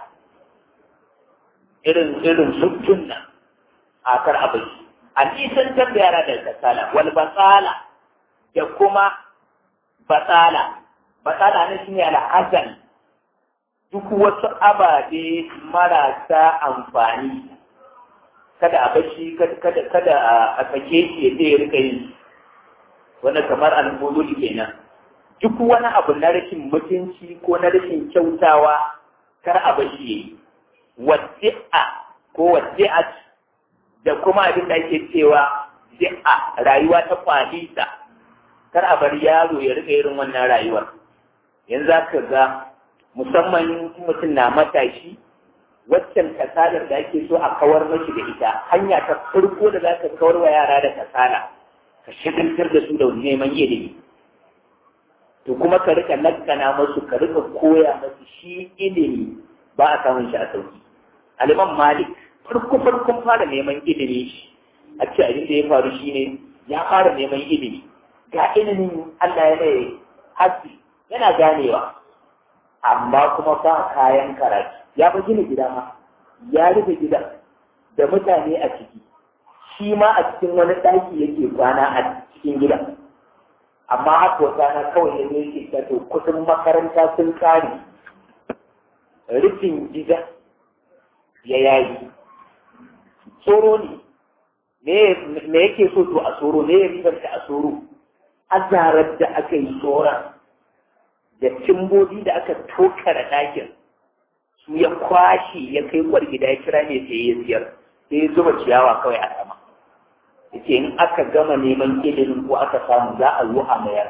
irin irin suttun nan a kar a bari a nisan da yara da kasala wal basala da kuma basala basala ne shine al'azal duk wasu ababe marasa amfani kada a bashi kada kada a sake shi ya je ya rika yin wanda kamar al-mudul kenan duk wani abu na rashin mutunci ko na rashin kyautawa kar a bashi yayi wadi'a ko wadi'at da kuma abin da ake cewa di'a rayuwa ta kwalisa kar a bar yaro ya rika irin wannan rayuwar yanzu ka ga musamman mutum na matashi waccan kasalar da ake so a kawar mashi da ita hanya ta farko da za ka kawar wa yara da kasala ka shagaltar da su da neman ilimi to kuma ka rika lakkana masu ka rika koya masu shi ilimi ba a samun shi a sauki aliman malik farko farkon fara neman ilimi shi a ce abin da ya faru shine ya fara neman ilimi ga ilimin Allah ya mai haske yana ganewa amma kuma ba kayan karatu ya fi gina gida ma ya rufe gida da mutane a ciki shi ma a cikin wani ɗaki yake kwana a cikin gida amma haka wata na kawai ya zo yake ta to kudin makaranta sun kare rufin gida ya yayi tsoro ne me yake so to a tsoro ne ya ribarta a tsoro azarar da aka yi tsoron da cimbobi da aka tokara ɗakin su ya kwashe ya kai kwar gida ya kira ne sai ya siyar sai ya zuba ciyawa kawai a sama yace in aka gama neman ilimin ko aka samu za a zo a mayar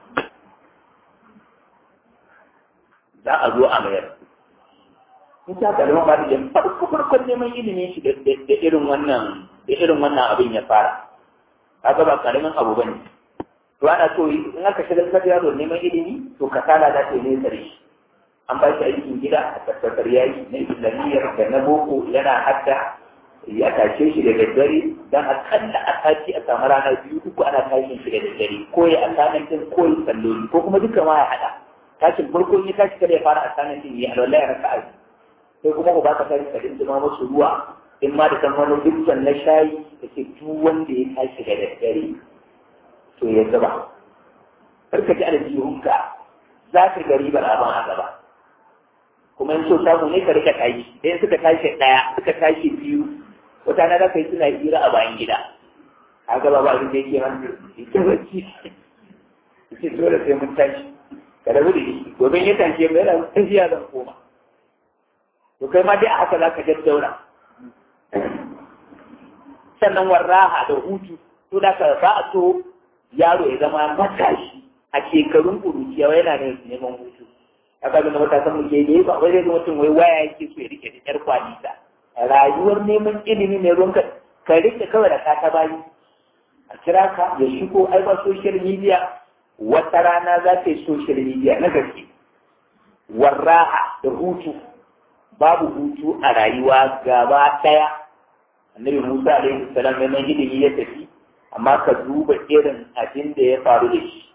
za a zo a mayar in ta kalma ba da farko farkon neman ilimin shi da irin wannan da irin wannan abin ya fara kaga ba karamin abu bane to ana so in aka shigar da yaro neman ilimi to kasala za ta yi nesa da shi an ba shi aikin gida a tabbatar ya yi na islamiyyar da na boko yana hadda ya tashe shi da daddare don akalla a sati a samu rana biyu uku ana tashin shi da daddare ko ya asamantin ko ya salloli ko kuma duka ma ya haɗa tashin farko ya tashi kada ya fara asamantin ya alwala ya raka aji sai kuma ku baka tashi ka dinga musu ruwa in ma da san wani dukkan na shayi da ke duk wanda ya tashi da daddare to ya gaba karka ji aljihunka za ka ga ribar abin a gaba kuma in so samu ne ka rika tashi idan suka tashi ɗaya suka tashi biyu wata na za ka yi suna hira a bayan gida a gaba ba abin da yake man ita bacci ce dole sai mun tashi ka rabu da shi gobe ya tashi mai yana tafiya zan koma to kai ma dai a haka za ka daddaura sannan warraha da hutu to da ka ba a so yaro ya zama matashi a shekarun ƙuruciya yana da neman hutu aka ga matasan mu ke ne ba wai zai mutum wai waya yake so ya rike da yar kwalita rayuwar neman ilimi ne ruwanka ka rike kawai da ka ta bayi a kira ka ya shigo ai ba social media wata rana za ta yi social media na gaske warraha da hutu babu hutu a rayuwa gaba ɗaya annabi musa alaihi salam neman ilimi ya tafi amma ka duba irin abin da ya faru da shi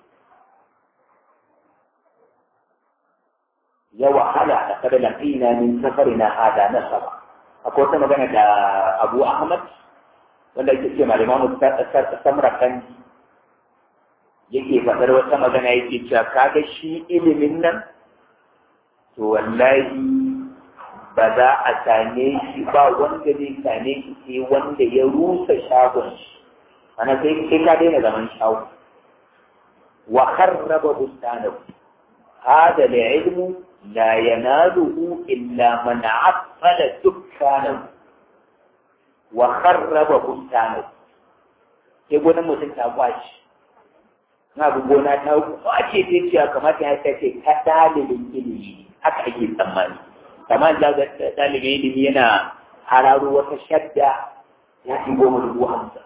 ya wahala a kada laƙina min safarina hada nasaba akwai wata magana da abu ahmad wanda ake ce malaman samra kan yake faɗar wata magana yake cewa kaga shi ilimin nan to wallahi ba za a same shi ba wanda zai same shi sai wanda ya rusa shagon shi ana sai sai ka daina zaman shago wa kharraba bustanahu hada al-ilmu la yanaluhu illa man affala dukkanahu wa kharraba bustanahu sai gonan mutum ta kwaci na abu gona ta kwace ta ce kamata ya ce ta dalilin ilimi haka ake tsammani kamar da ga dalibin ilimi yana hararo wata shadda ya fi goma dubu hamsin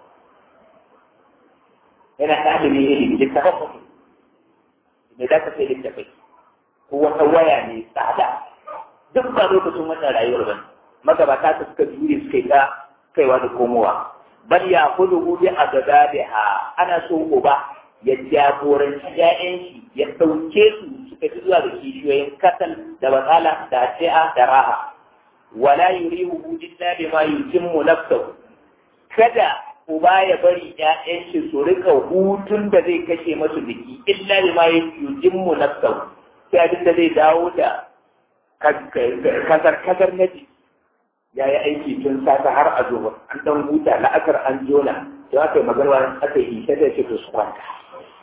yana ɗalibin ilimi littafin mutum da za ka sai littafai ko wata waya ne tsada duk ba lokacin wannan rayuwar ba magabata ta suka jure suka yi ta kaiwa da komowa bal ya kudu bi a gaba da ha ana so uba ya jagoranci ƴaƴan shi ya ɗauke su suka fi zuwa ga kishiyoyin kasal da batsala da ati'a da raha wala yurihu illa bima yutimmu nafsahu kada uba ya bari ƴaƴan shi su rika hutun da zai kashe masu biki illa bima yutimmu nafsahu sai abin da zai dawo da kasar kasar na jiki ya yi aiki tun sata har a zuwa an dan huta la'akar an jona da aka yi magarwa aka yi isa da shi su kwanta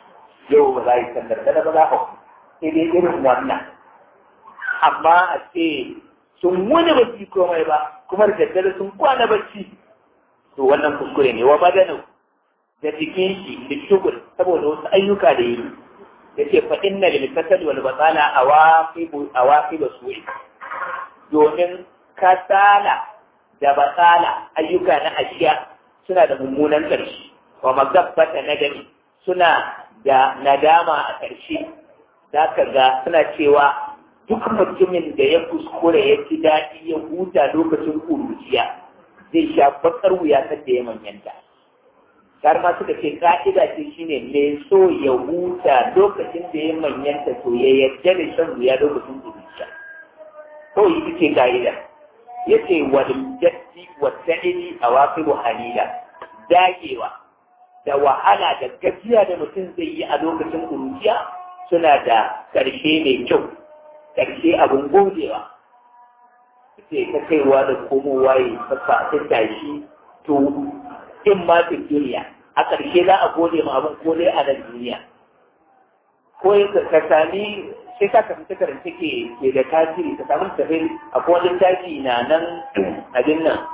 yau ba za a yi sallar da ba za a sai dai irin wannan amma a ce sun wani bacci komai ba kuma da daddare sun kwana bacci to wannan kuskure ne wa badanu da jikin shi da shugul saboda wasu ayyuka da yi ya ce fa inna lil kasal wal batala awaqibu awaqibu su'i domin kasala da batsala ayyuka na ashiya suna da mummunan ƙarshe wa magabbata na gani suna da nadama a ƙarshe za ka ga suna cewa duk mutumin da ya kuskure ya ci daɗi ya huta lokacin ƙuruciya zai sha bakar wuya da ya manyanta har ma suka ce ka'ida ce shine mai so ya huta lokacin da ya manyanta to ya yarda da shan wuya lokacin ƙuruciya kawai ita ce ka'ida yace wal jaddi wa sa'ili awaqibu halila dagewa da wahala da gajiya da mutum zai yi a lokacin kuruciya suna da ƙarshe mai kyau ƙarshe abin godewa sai ka kaiwa da komowa ya sassa ta tashi to in ma fi duniya a ƙarshe za a gode ma abin ko dai a nan duniya ko ka sami sai ka tafi ta karanta ke ke da tasiri ka samu tafi akwai wani tafi na nan abin nan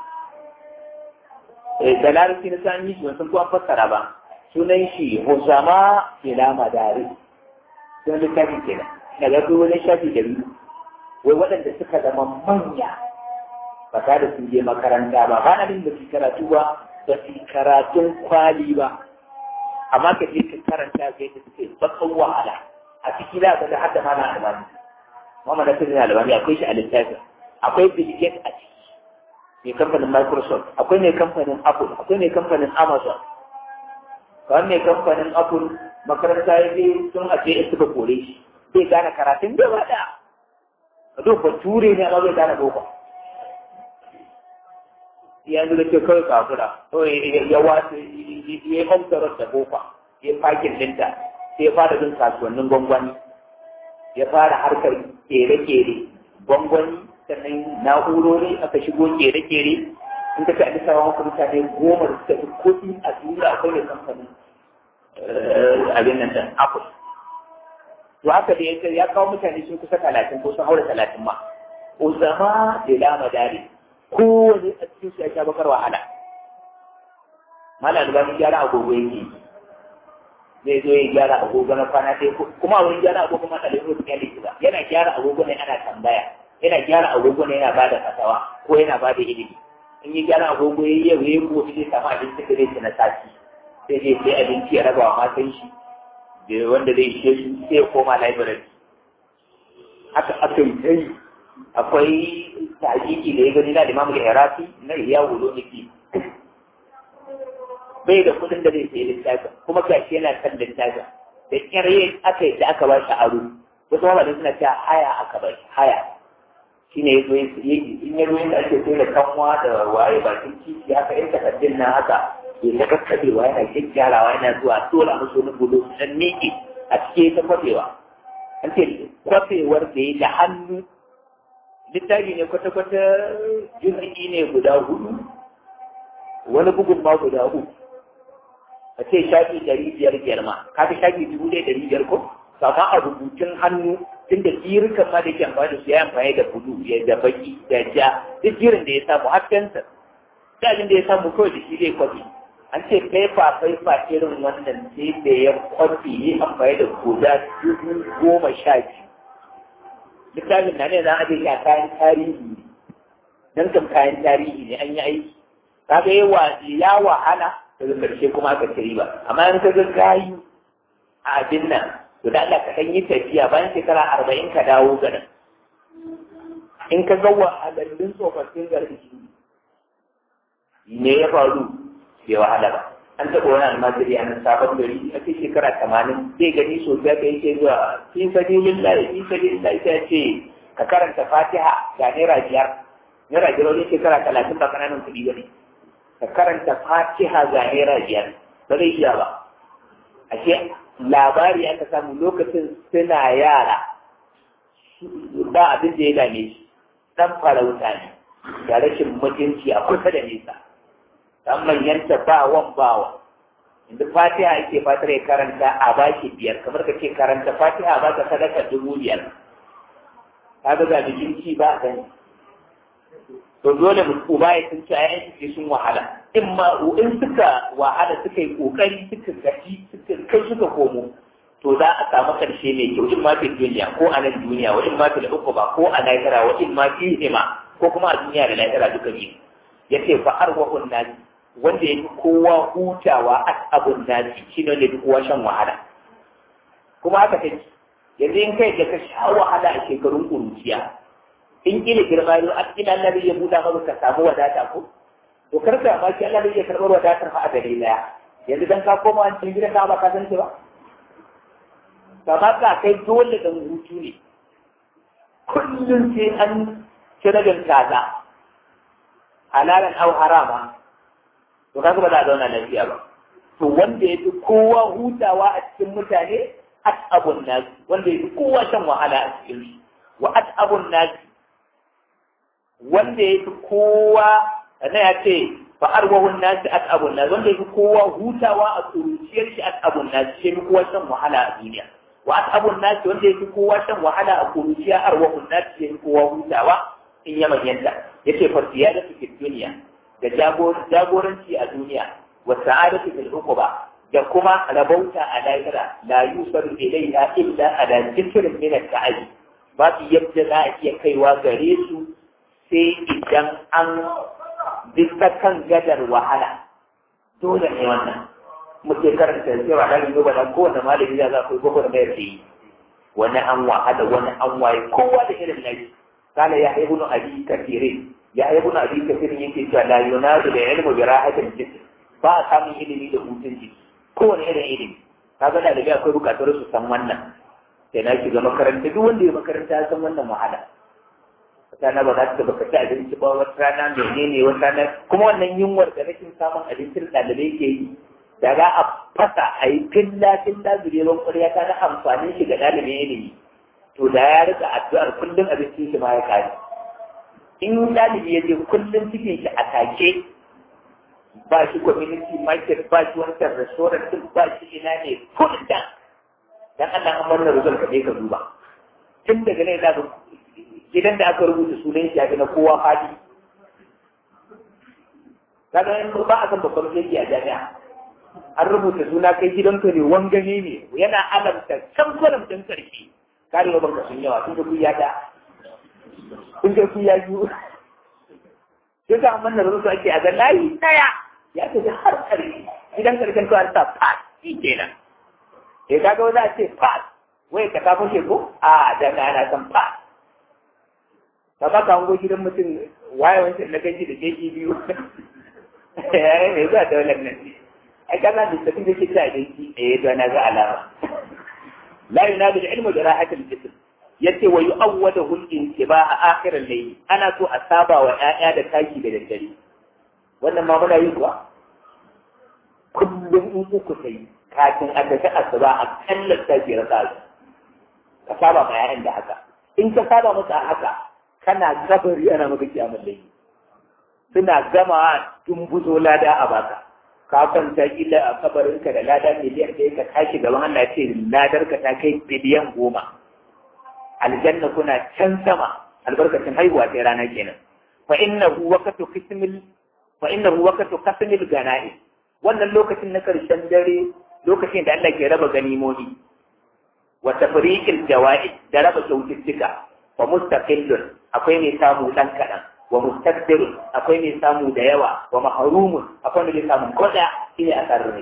da larabci na san yi shi wasan kuwa fassara ba sunan shi husama ila madari sunan littafi kenan na ga wani shafi da biyu wai waɗanda suka zama manya ba ta da sun je makaranta ba ba na bin da su karatu ba ba su karatun kwali ba amma ka je ka karanta ga yadda suke bakan wahala a ciki za ka ga har da mana albani Muhammad Nasir albani akwai shi a littafin akwai Bill Gates a ciki mai kamfanin Microsoft akwai mai kamfanin Apple akwai mai kamfanin Amazon kawai mai kamfanin Apple makaranta ya je sun a ce suka kore shi zai gane karatun da ba da ka zo bature ne amma zai gane boko yanzu da ke kawai kafura ya wasu ya yi hamsarar da boko ya fakin dinta sai ya fara bin kasuwannin gwangwani ya fara harkar kere-kere gwangwani sannan na'urori aka shigo kere-kere in ka ci sawa maka mutane goma da suka fi kuɗi a duniya akwai da kamfanin abin nan da apple to haka da ya ya kawo mutane sun kusa talatin ko sun haura talatin ma uzama da lama dare kowane a cikin su ya sha bakar wahala malam albani gyara agogo yake zai zo ya gyara agogo na kwana ɗaya kuma a wurin gyara agogo ma ɗalibin su kyale shi ba yana gyara agogo ne ana tambaya yana gyara agogo ne yana bada fatawa ko yana bada ilimi in yi gyara agogo ya yi yau ya yi gobe zai samu abinci da zai ci na sati sai zai sai abinci ya raba wa matan shi da wanda zai ishe shi sai ya koma library haka aka yi ta yi akwai tajiki da ya gani na limamu da irafi na iya wulo niki bai da kudin da zai sayi littafin kuma gashi yana kan littafin da kyarye aka yi da aka ba shi aro wasu mamalin suna cewa haya aka ba shi haya shi ne ya zo in ya zo da ake sai da kanwa da waye bakin kici haka yin takardun nan haka ya ta kakkabewa yana gyaggyarawa yana zuwa dole musu wani gudu dan miƙe a cikin ta kwafewa an ce kwafewar da ya da hannu littafi ne kwata-kwata jirgi ne guda hudu wani bugun ma guda uku a ce shafi ɗari biyar biyar ma ka fi shafi dubu ɗaya ɗari biyar ko amma a rubutun hannu tun da jirukan ma da ke amfani da su ya amfani da kudu ya da baki da ja duk jirin da ya samu har fensir dalin da ya samu kawai da shi zai kwafi an ce faifa faifa irin wannan sai da ya kwafi yi amfani da guda dubu goma sha biyu littafin na ne za a je a kayan tarihi ne don kam kayan tarihi ne an yi aiki kaga yawa ya wahala daga ƙarshe kuma aka ci riba amma in ka ga gayu a abin nan to da Allah ka kan yi tafiya bayan shekara arba'in ka dawo garin in ka ga wahalallun tsofaffin garin me ya faru bai wahala ba an taɓa wani almajiri a nan sabon gari a ce shekara tamanin zai gani sosai ka yake zuwa fi sabilin lai fi sabilin lai sai ce ka karanta fatiha ga naira biyar naira biyar wani shekara talatin ba kananan kuɗi ba ne ka karanta fatiha ga naira biyar ba zai iya ba ashe labari aka samu lokacin suna yara ba abin da ya dame shi dan farauta ne da rashin mutunci a kusa da nesa dan manyanta ba wan bawa inda fatiha ake fatar ya karanta a baki biyar kamar ka ce karanta fatiha ba ka sadaka dubu biyar ka ga ga ci ba a gani to dole mu uba ya tunci ayan shi sun wahala in ma in suka wahala suka yi kokari suka gaji suka kai suka komo to za a samu karshe mai kyau in ma fi duniya ko a nan duniya wa in ma fi ba ko a lahira wa in ma fi hima ko kuma a duniya da lahira duka biyu yace fa arwahun nasi wanda ya fi kowa hutawa a abun nasi shi ne wanda ya fi kowa shan wahala kuma haka take yanzu in kai da ka sha wahala a shekarun ƙuruciya in kila girma yau a cikin Allah zai iya buɗa maka ka samu wadata ko to kar ka ma ki Allah zai iya karɓar wadatar fa a gare daya yanzu dan ka koma an cikin gidan ka ba ka san ba ba ka kai dole dan hutu ne kullum sai an ci ragin kaza halalan au harama to kaga ba za a zauna lafiya ba to wanda ya fi kowa hutawa a cikin mutane at'abun nasi wanda ya fi kowa shan wahala a cikin su wa at'abun nasi wanda ya fi kowa na ya ce fa arwahun nasi at'abun nasi wanda ya fi kowa hutawa a kuruciyar shi at'abun nasi shi fi kowa shan wahala a duniya wa at'abun nasi wanda ya fi kowa shan wahala a kuruciya arwahun nasi shi fi kowa hutawa in ya manyanta yace fa ziyadatu fi duniya da jagoranci a duniya wa sa'adatu fil uquba da kuma rabauta a lahira la yusaru ilayha illa ala dhikrin min al-ta'ali babu yadda za a iya kaiwa gare su sai idan an bisa kan gadar wahala dole ne wannan muke karanta cewa da yi ba dan kowanne malami da za ku yi gobe da mai yi wani an wahala wani an waye kowa da irin nashi kana ya ibnu abi kafirin ya ibnu abi kafirin yake cewa la yunadu da ilmu bi rahatil jism ba a samun ilimi da hutun jiki kowane irin ilimi kaga da daga akwai bukatar su san wannan sai na shiga makaranta duk wanda ya makaranta ya san wannan wahala wata rana ba za ta baka ci abinci ba wata rana menene wata rana kuma wannan yunwar da rashin samun abincin ɗalibai ke yi da za a fasa a yi filla filla zureban ƙwarya ta na amfanin shi ga ɗalibin ilimi to da ya rika addu'ar kullum abincin shi ma ya kare in ɗalibi ya je kullum cikin shi a take ba shi community market ba shi wancan restaurant din ba shi ina ne kullum dan Allah an wannan result ka je ka duba tun daga ne za ka gidan da aka rubuta sunan shi a na kowa fadi kaga in ba a san babban yake a jami'a an rubuta suna kai gidanka ne wangane ne yana alamta can kwalam din karshe kare wa banka sun yawa tun da kuya da kun ga kuya biyu sai ka amma na rubuta ake a ga layi daya ya tafi har karshe gidan karshen to an sa pass shi kenan eh kaga wanda a ce pass wai ka ta fashe ko a da ka ana san pass ka ba ka hango gidan mutum waye wancan na gaji da jeji biyu yayin mai zuwa daular nan ai kana da tafi da kita da shi eh to na ga alama la yunadu ilmu da rahatul jism yace wa yu'awwadahu al-intibaha akhir al-layl ana so a saba wa ƴaƴa da taki da daddare wannan ma muna yi kuwa kullum in uku sai kafin a tafi asuba a kalla tafi rasa ka saba ma ƴaƴan da haka in ka saba musu a haka kana kabari ana maka kiyamar layli suna gama dumbuzo lada a baka ka kwanta kila a kabarinka da lada miliyan ɗaya ka tashi gaban Allah ce ladar ka ta kai biliyan goma aljanna kuna can sama albarkacin haihuwa sai rana kenan fa innahu waqtu qismil fa innahu waqtu qasmil gana'i wannan lokacin na karshen dare lokacin da Allah ke raba ganimomi wa tafriqil jawaid da raba kyaututtuka wa mustaqillun akwai mai samu dan kadan wa mustakbir akwai mai samu da yawa wa mahrumun akwai mai samu koda shine a sarrai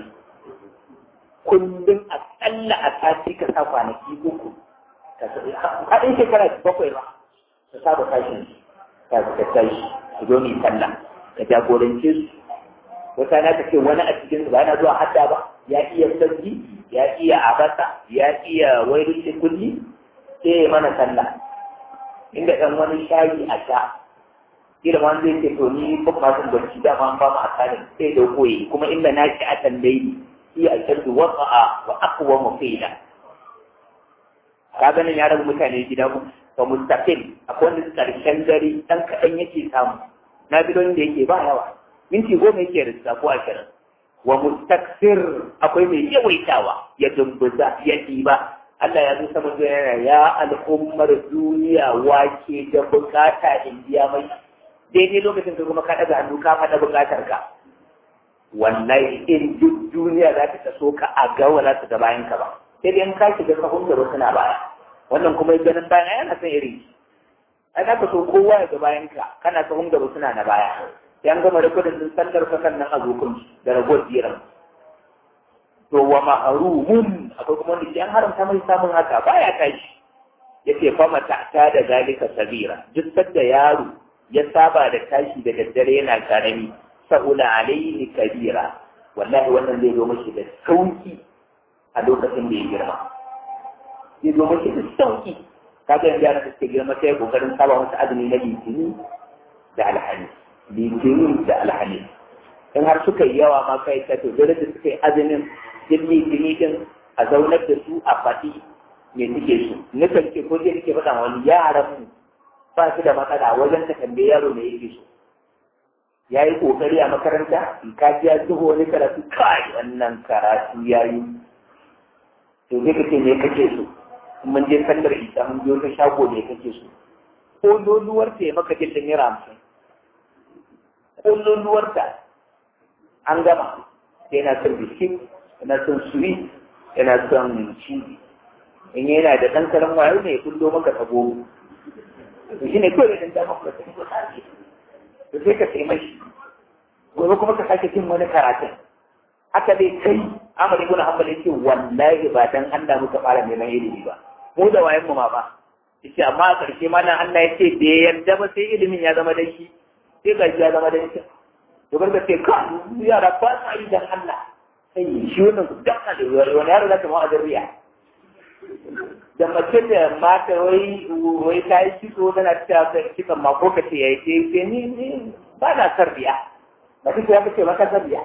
kullum a tsalla a sati ka sa kwanaki uku haɗin shekara bakwai ba ka saba tashin ka ka tashi ku zo mai sallah ka jagorance su wata na ce wani a cikin su ba yana zuwa hadda ba ya iya sabbi ya iya abasa ya iya wairin kulli sai mana sallah inda ɗan wani shayi a sha kila ma zai ce to ni ba ma san barci da ma ba mu akalin sai da koyi kuma inda na ci a tambayi shi a shaddu wasa'a wa aqwa mufida ka ganin ya rabu mutane gida ku fa mustaqil akwai wanda karshen dare dan kadan yake samu na bidon da yake ba yawa minti goma yake da ko ashirin wa mustaksir akwai mai yawaitawa ya dumbuza ya ɗiba Allah ya zo sama yana ya al'ummar duniya wake da bukata in biya mai daidai lokacin da kuma ka ɗaga hannu ka faɗa bukatar ka wallahi in duk duniya za ta taso ka a gawa za ta ga bayan ka ba sai dai in ka shiga sahun gaba suna baya wannan kuma ganin bayan yana son irin ai za ka so kowa ya ga bayan ka kana sahun gaba suna na baya sai an gama rikodin din sallar ka kan nan a zokun da ragowar jiran to wa ma'arumun akwai kuma wanda ke an haramta mai samun haka baya tashi yace fa mata ta da zalika sabira duk sadda yaro ya saba da tashi da daddare yana karami sa'ula alaihi kabira wallahi wannan zai zo mashi da sauki a lokacin da ya girma zai zo mashi da sauki kaga yanzu yaran da suke girma sai kokarin saba masa azumi na litini da alhamis litini da alhamis in har suka yi yawa ma kai ta to dole da suka yi azumin din litini din a zaunar da su a faɗi me suke so nukan ce ko zai nake faɗa wani yaran mu ba su da matsala wajen ta tambaye yaro me yake so ya yi ƙoƙari a makaranta in ka ji ya zuho wani karatu kai wannan karatu ya yi to zai kace me kake so in mun je sallar isa mun je wata shago me kake so ko loluwar ta ya maka jin da naira hamsin ko loluwar ta an gama sai yana son biskit yana son sweet yana son cibi in yana da ɗan karan wayo ne ya kullo maka ta goma to shi ne kawai da ɗan maka ta goma to sai ka sai mashi gobe kuma ka sake cin wani karatun haka dai kai amari ibn hanbal yace wallahi ba dan Allah muka fara neman ilimi ba mu da wayan mu ma ba yace amma a karshe ma nan Allah yace da yarda ba sai ilimin ya zama dan shi sai ga ya zama dan shi to garga sai ka yara ba sa yi dan Allah sai shi wannan dan Allah wani yaro zaka ma azriya da mace da mata wai wai ta yi kitso tana cewa kitan ma ko kace yayi sai sai ni ni ba na sarbiya ba kike ya kace maka sarbiya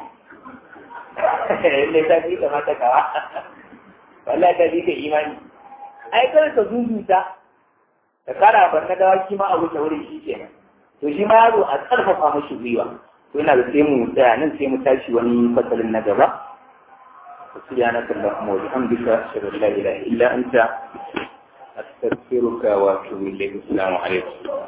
ne ta ji da mata kawa wallahi ta ji da imani ai kar ka zuzuta da kara bar na dawaki ma abu da wuri shi kenan to shi ma yaro a karfafa mashi gwiwa to ina da sai mu tsaya nan sai mu tashi wani fasalin na gaba سبحانك اللهم وبحمدك أشهد أن لا إله إلا أنت أستغفرك وأتوب إليك السلام عليكم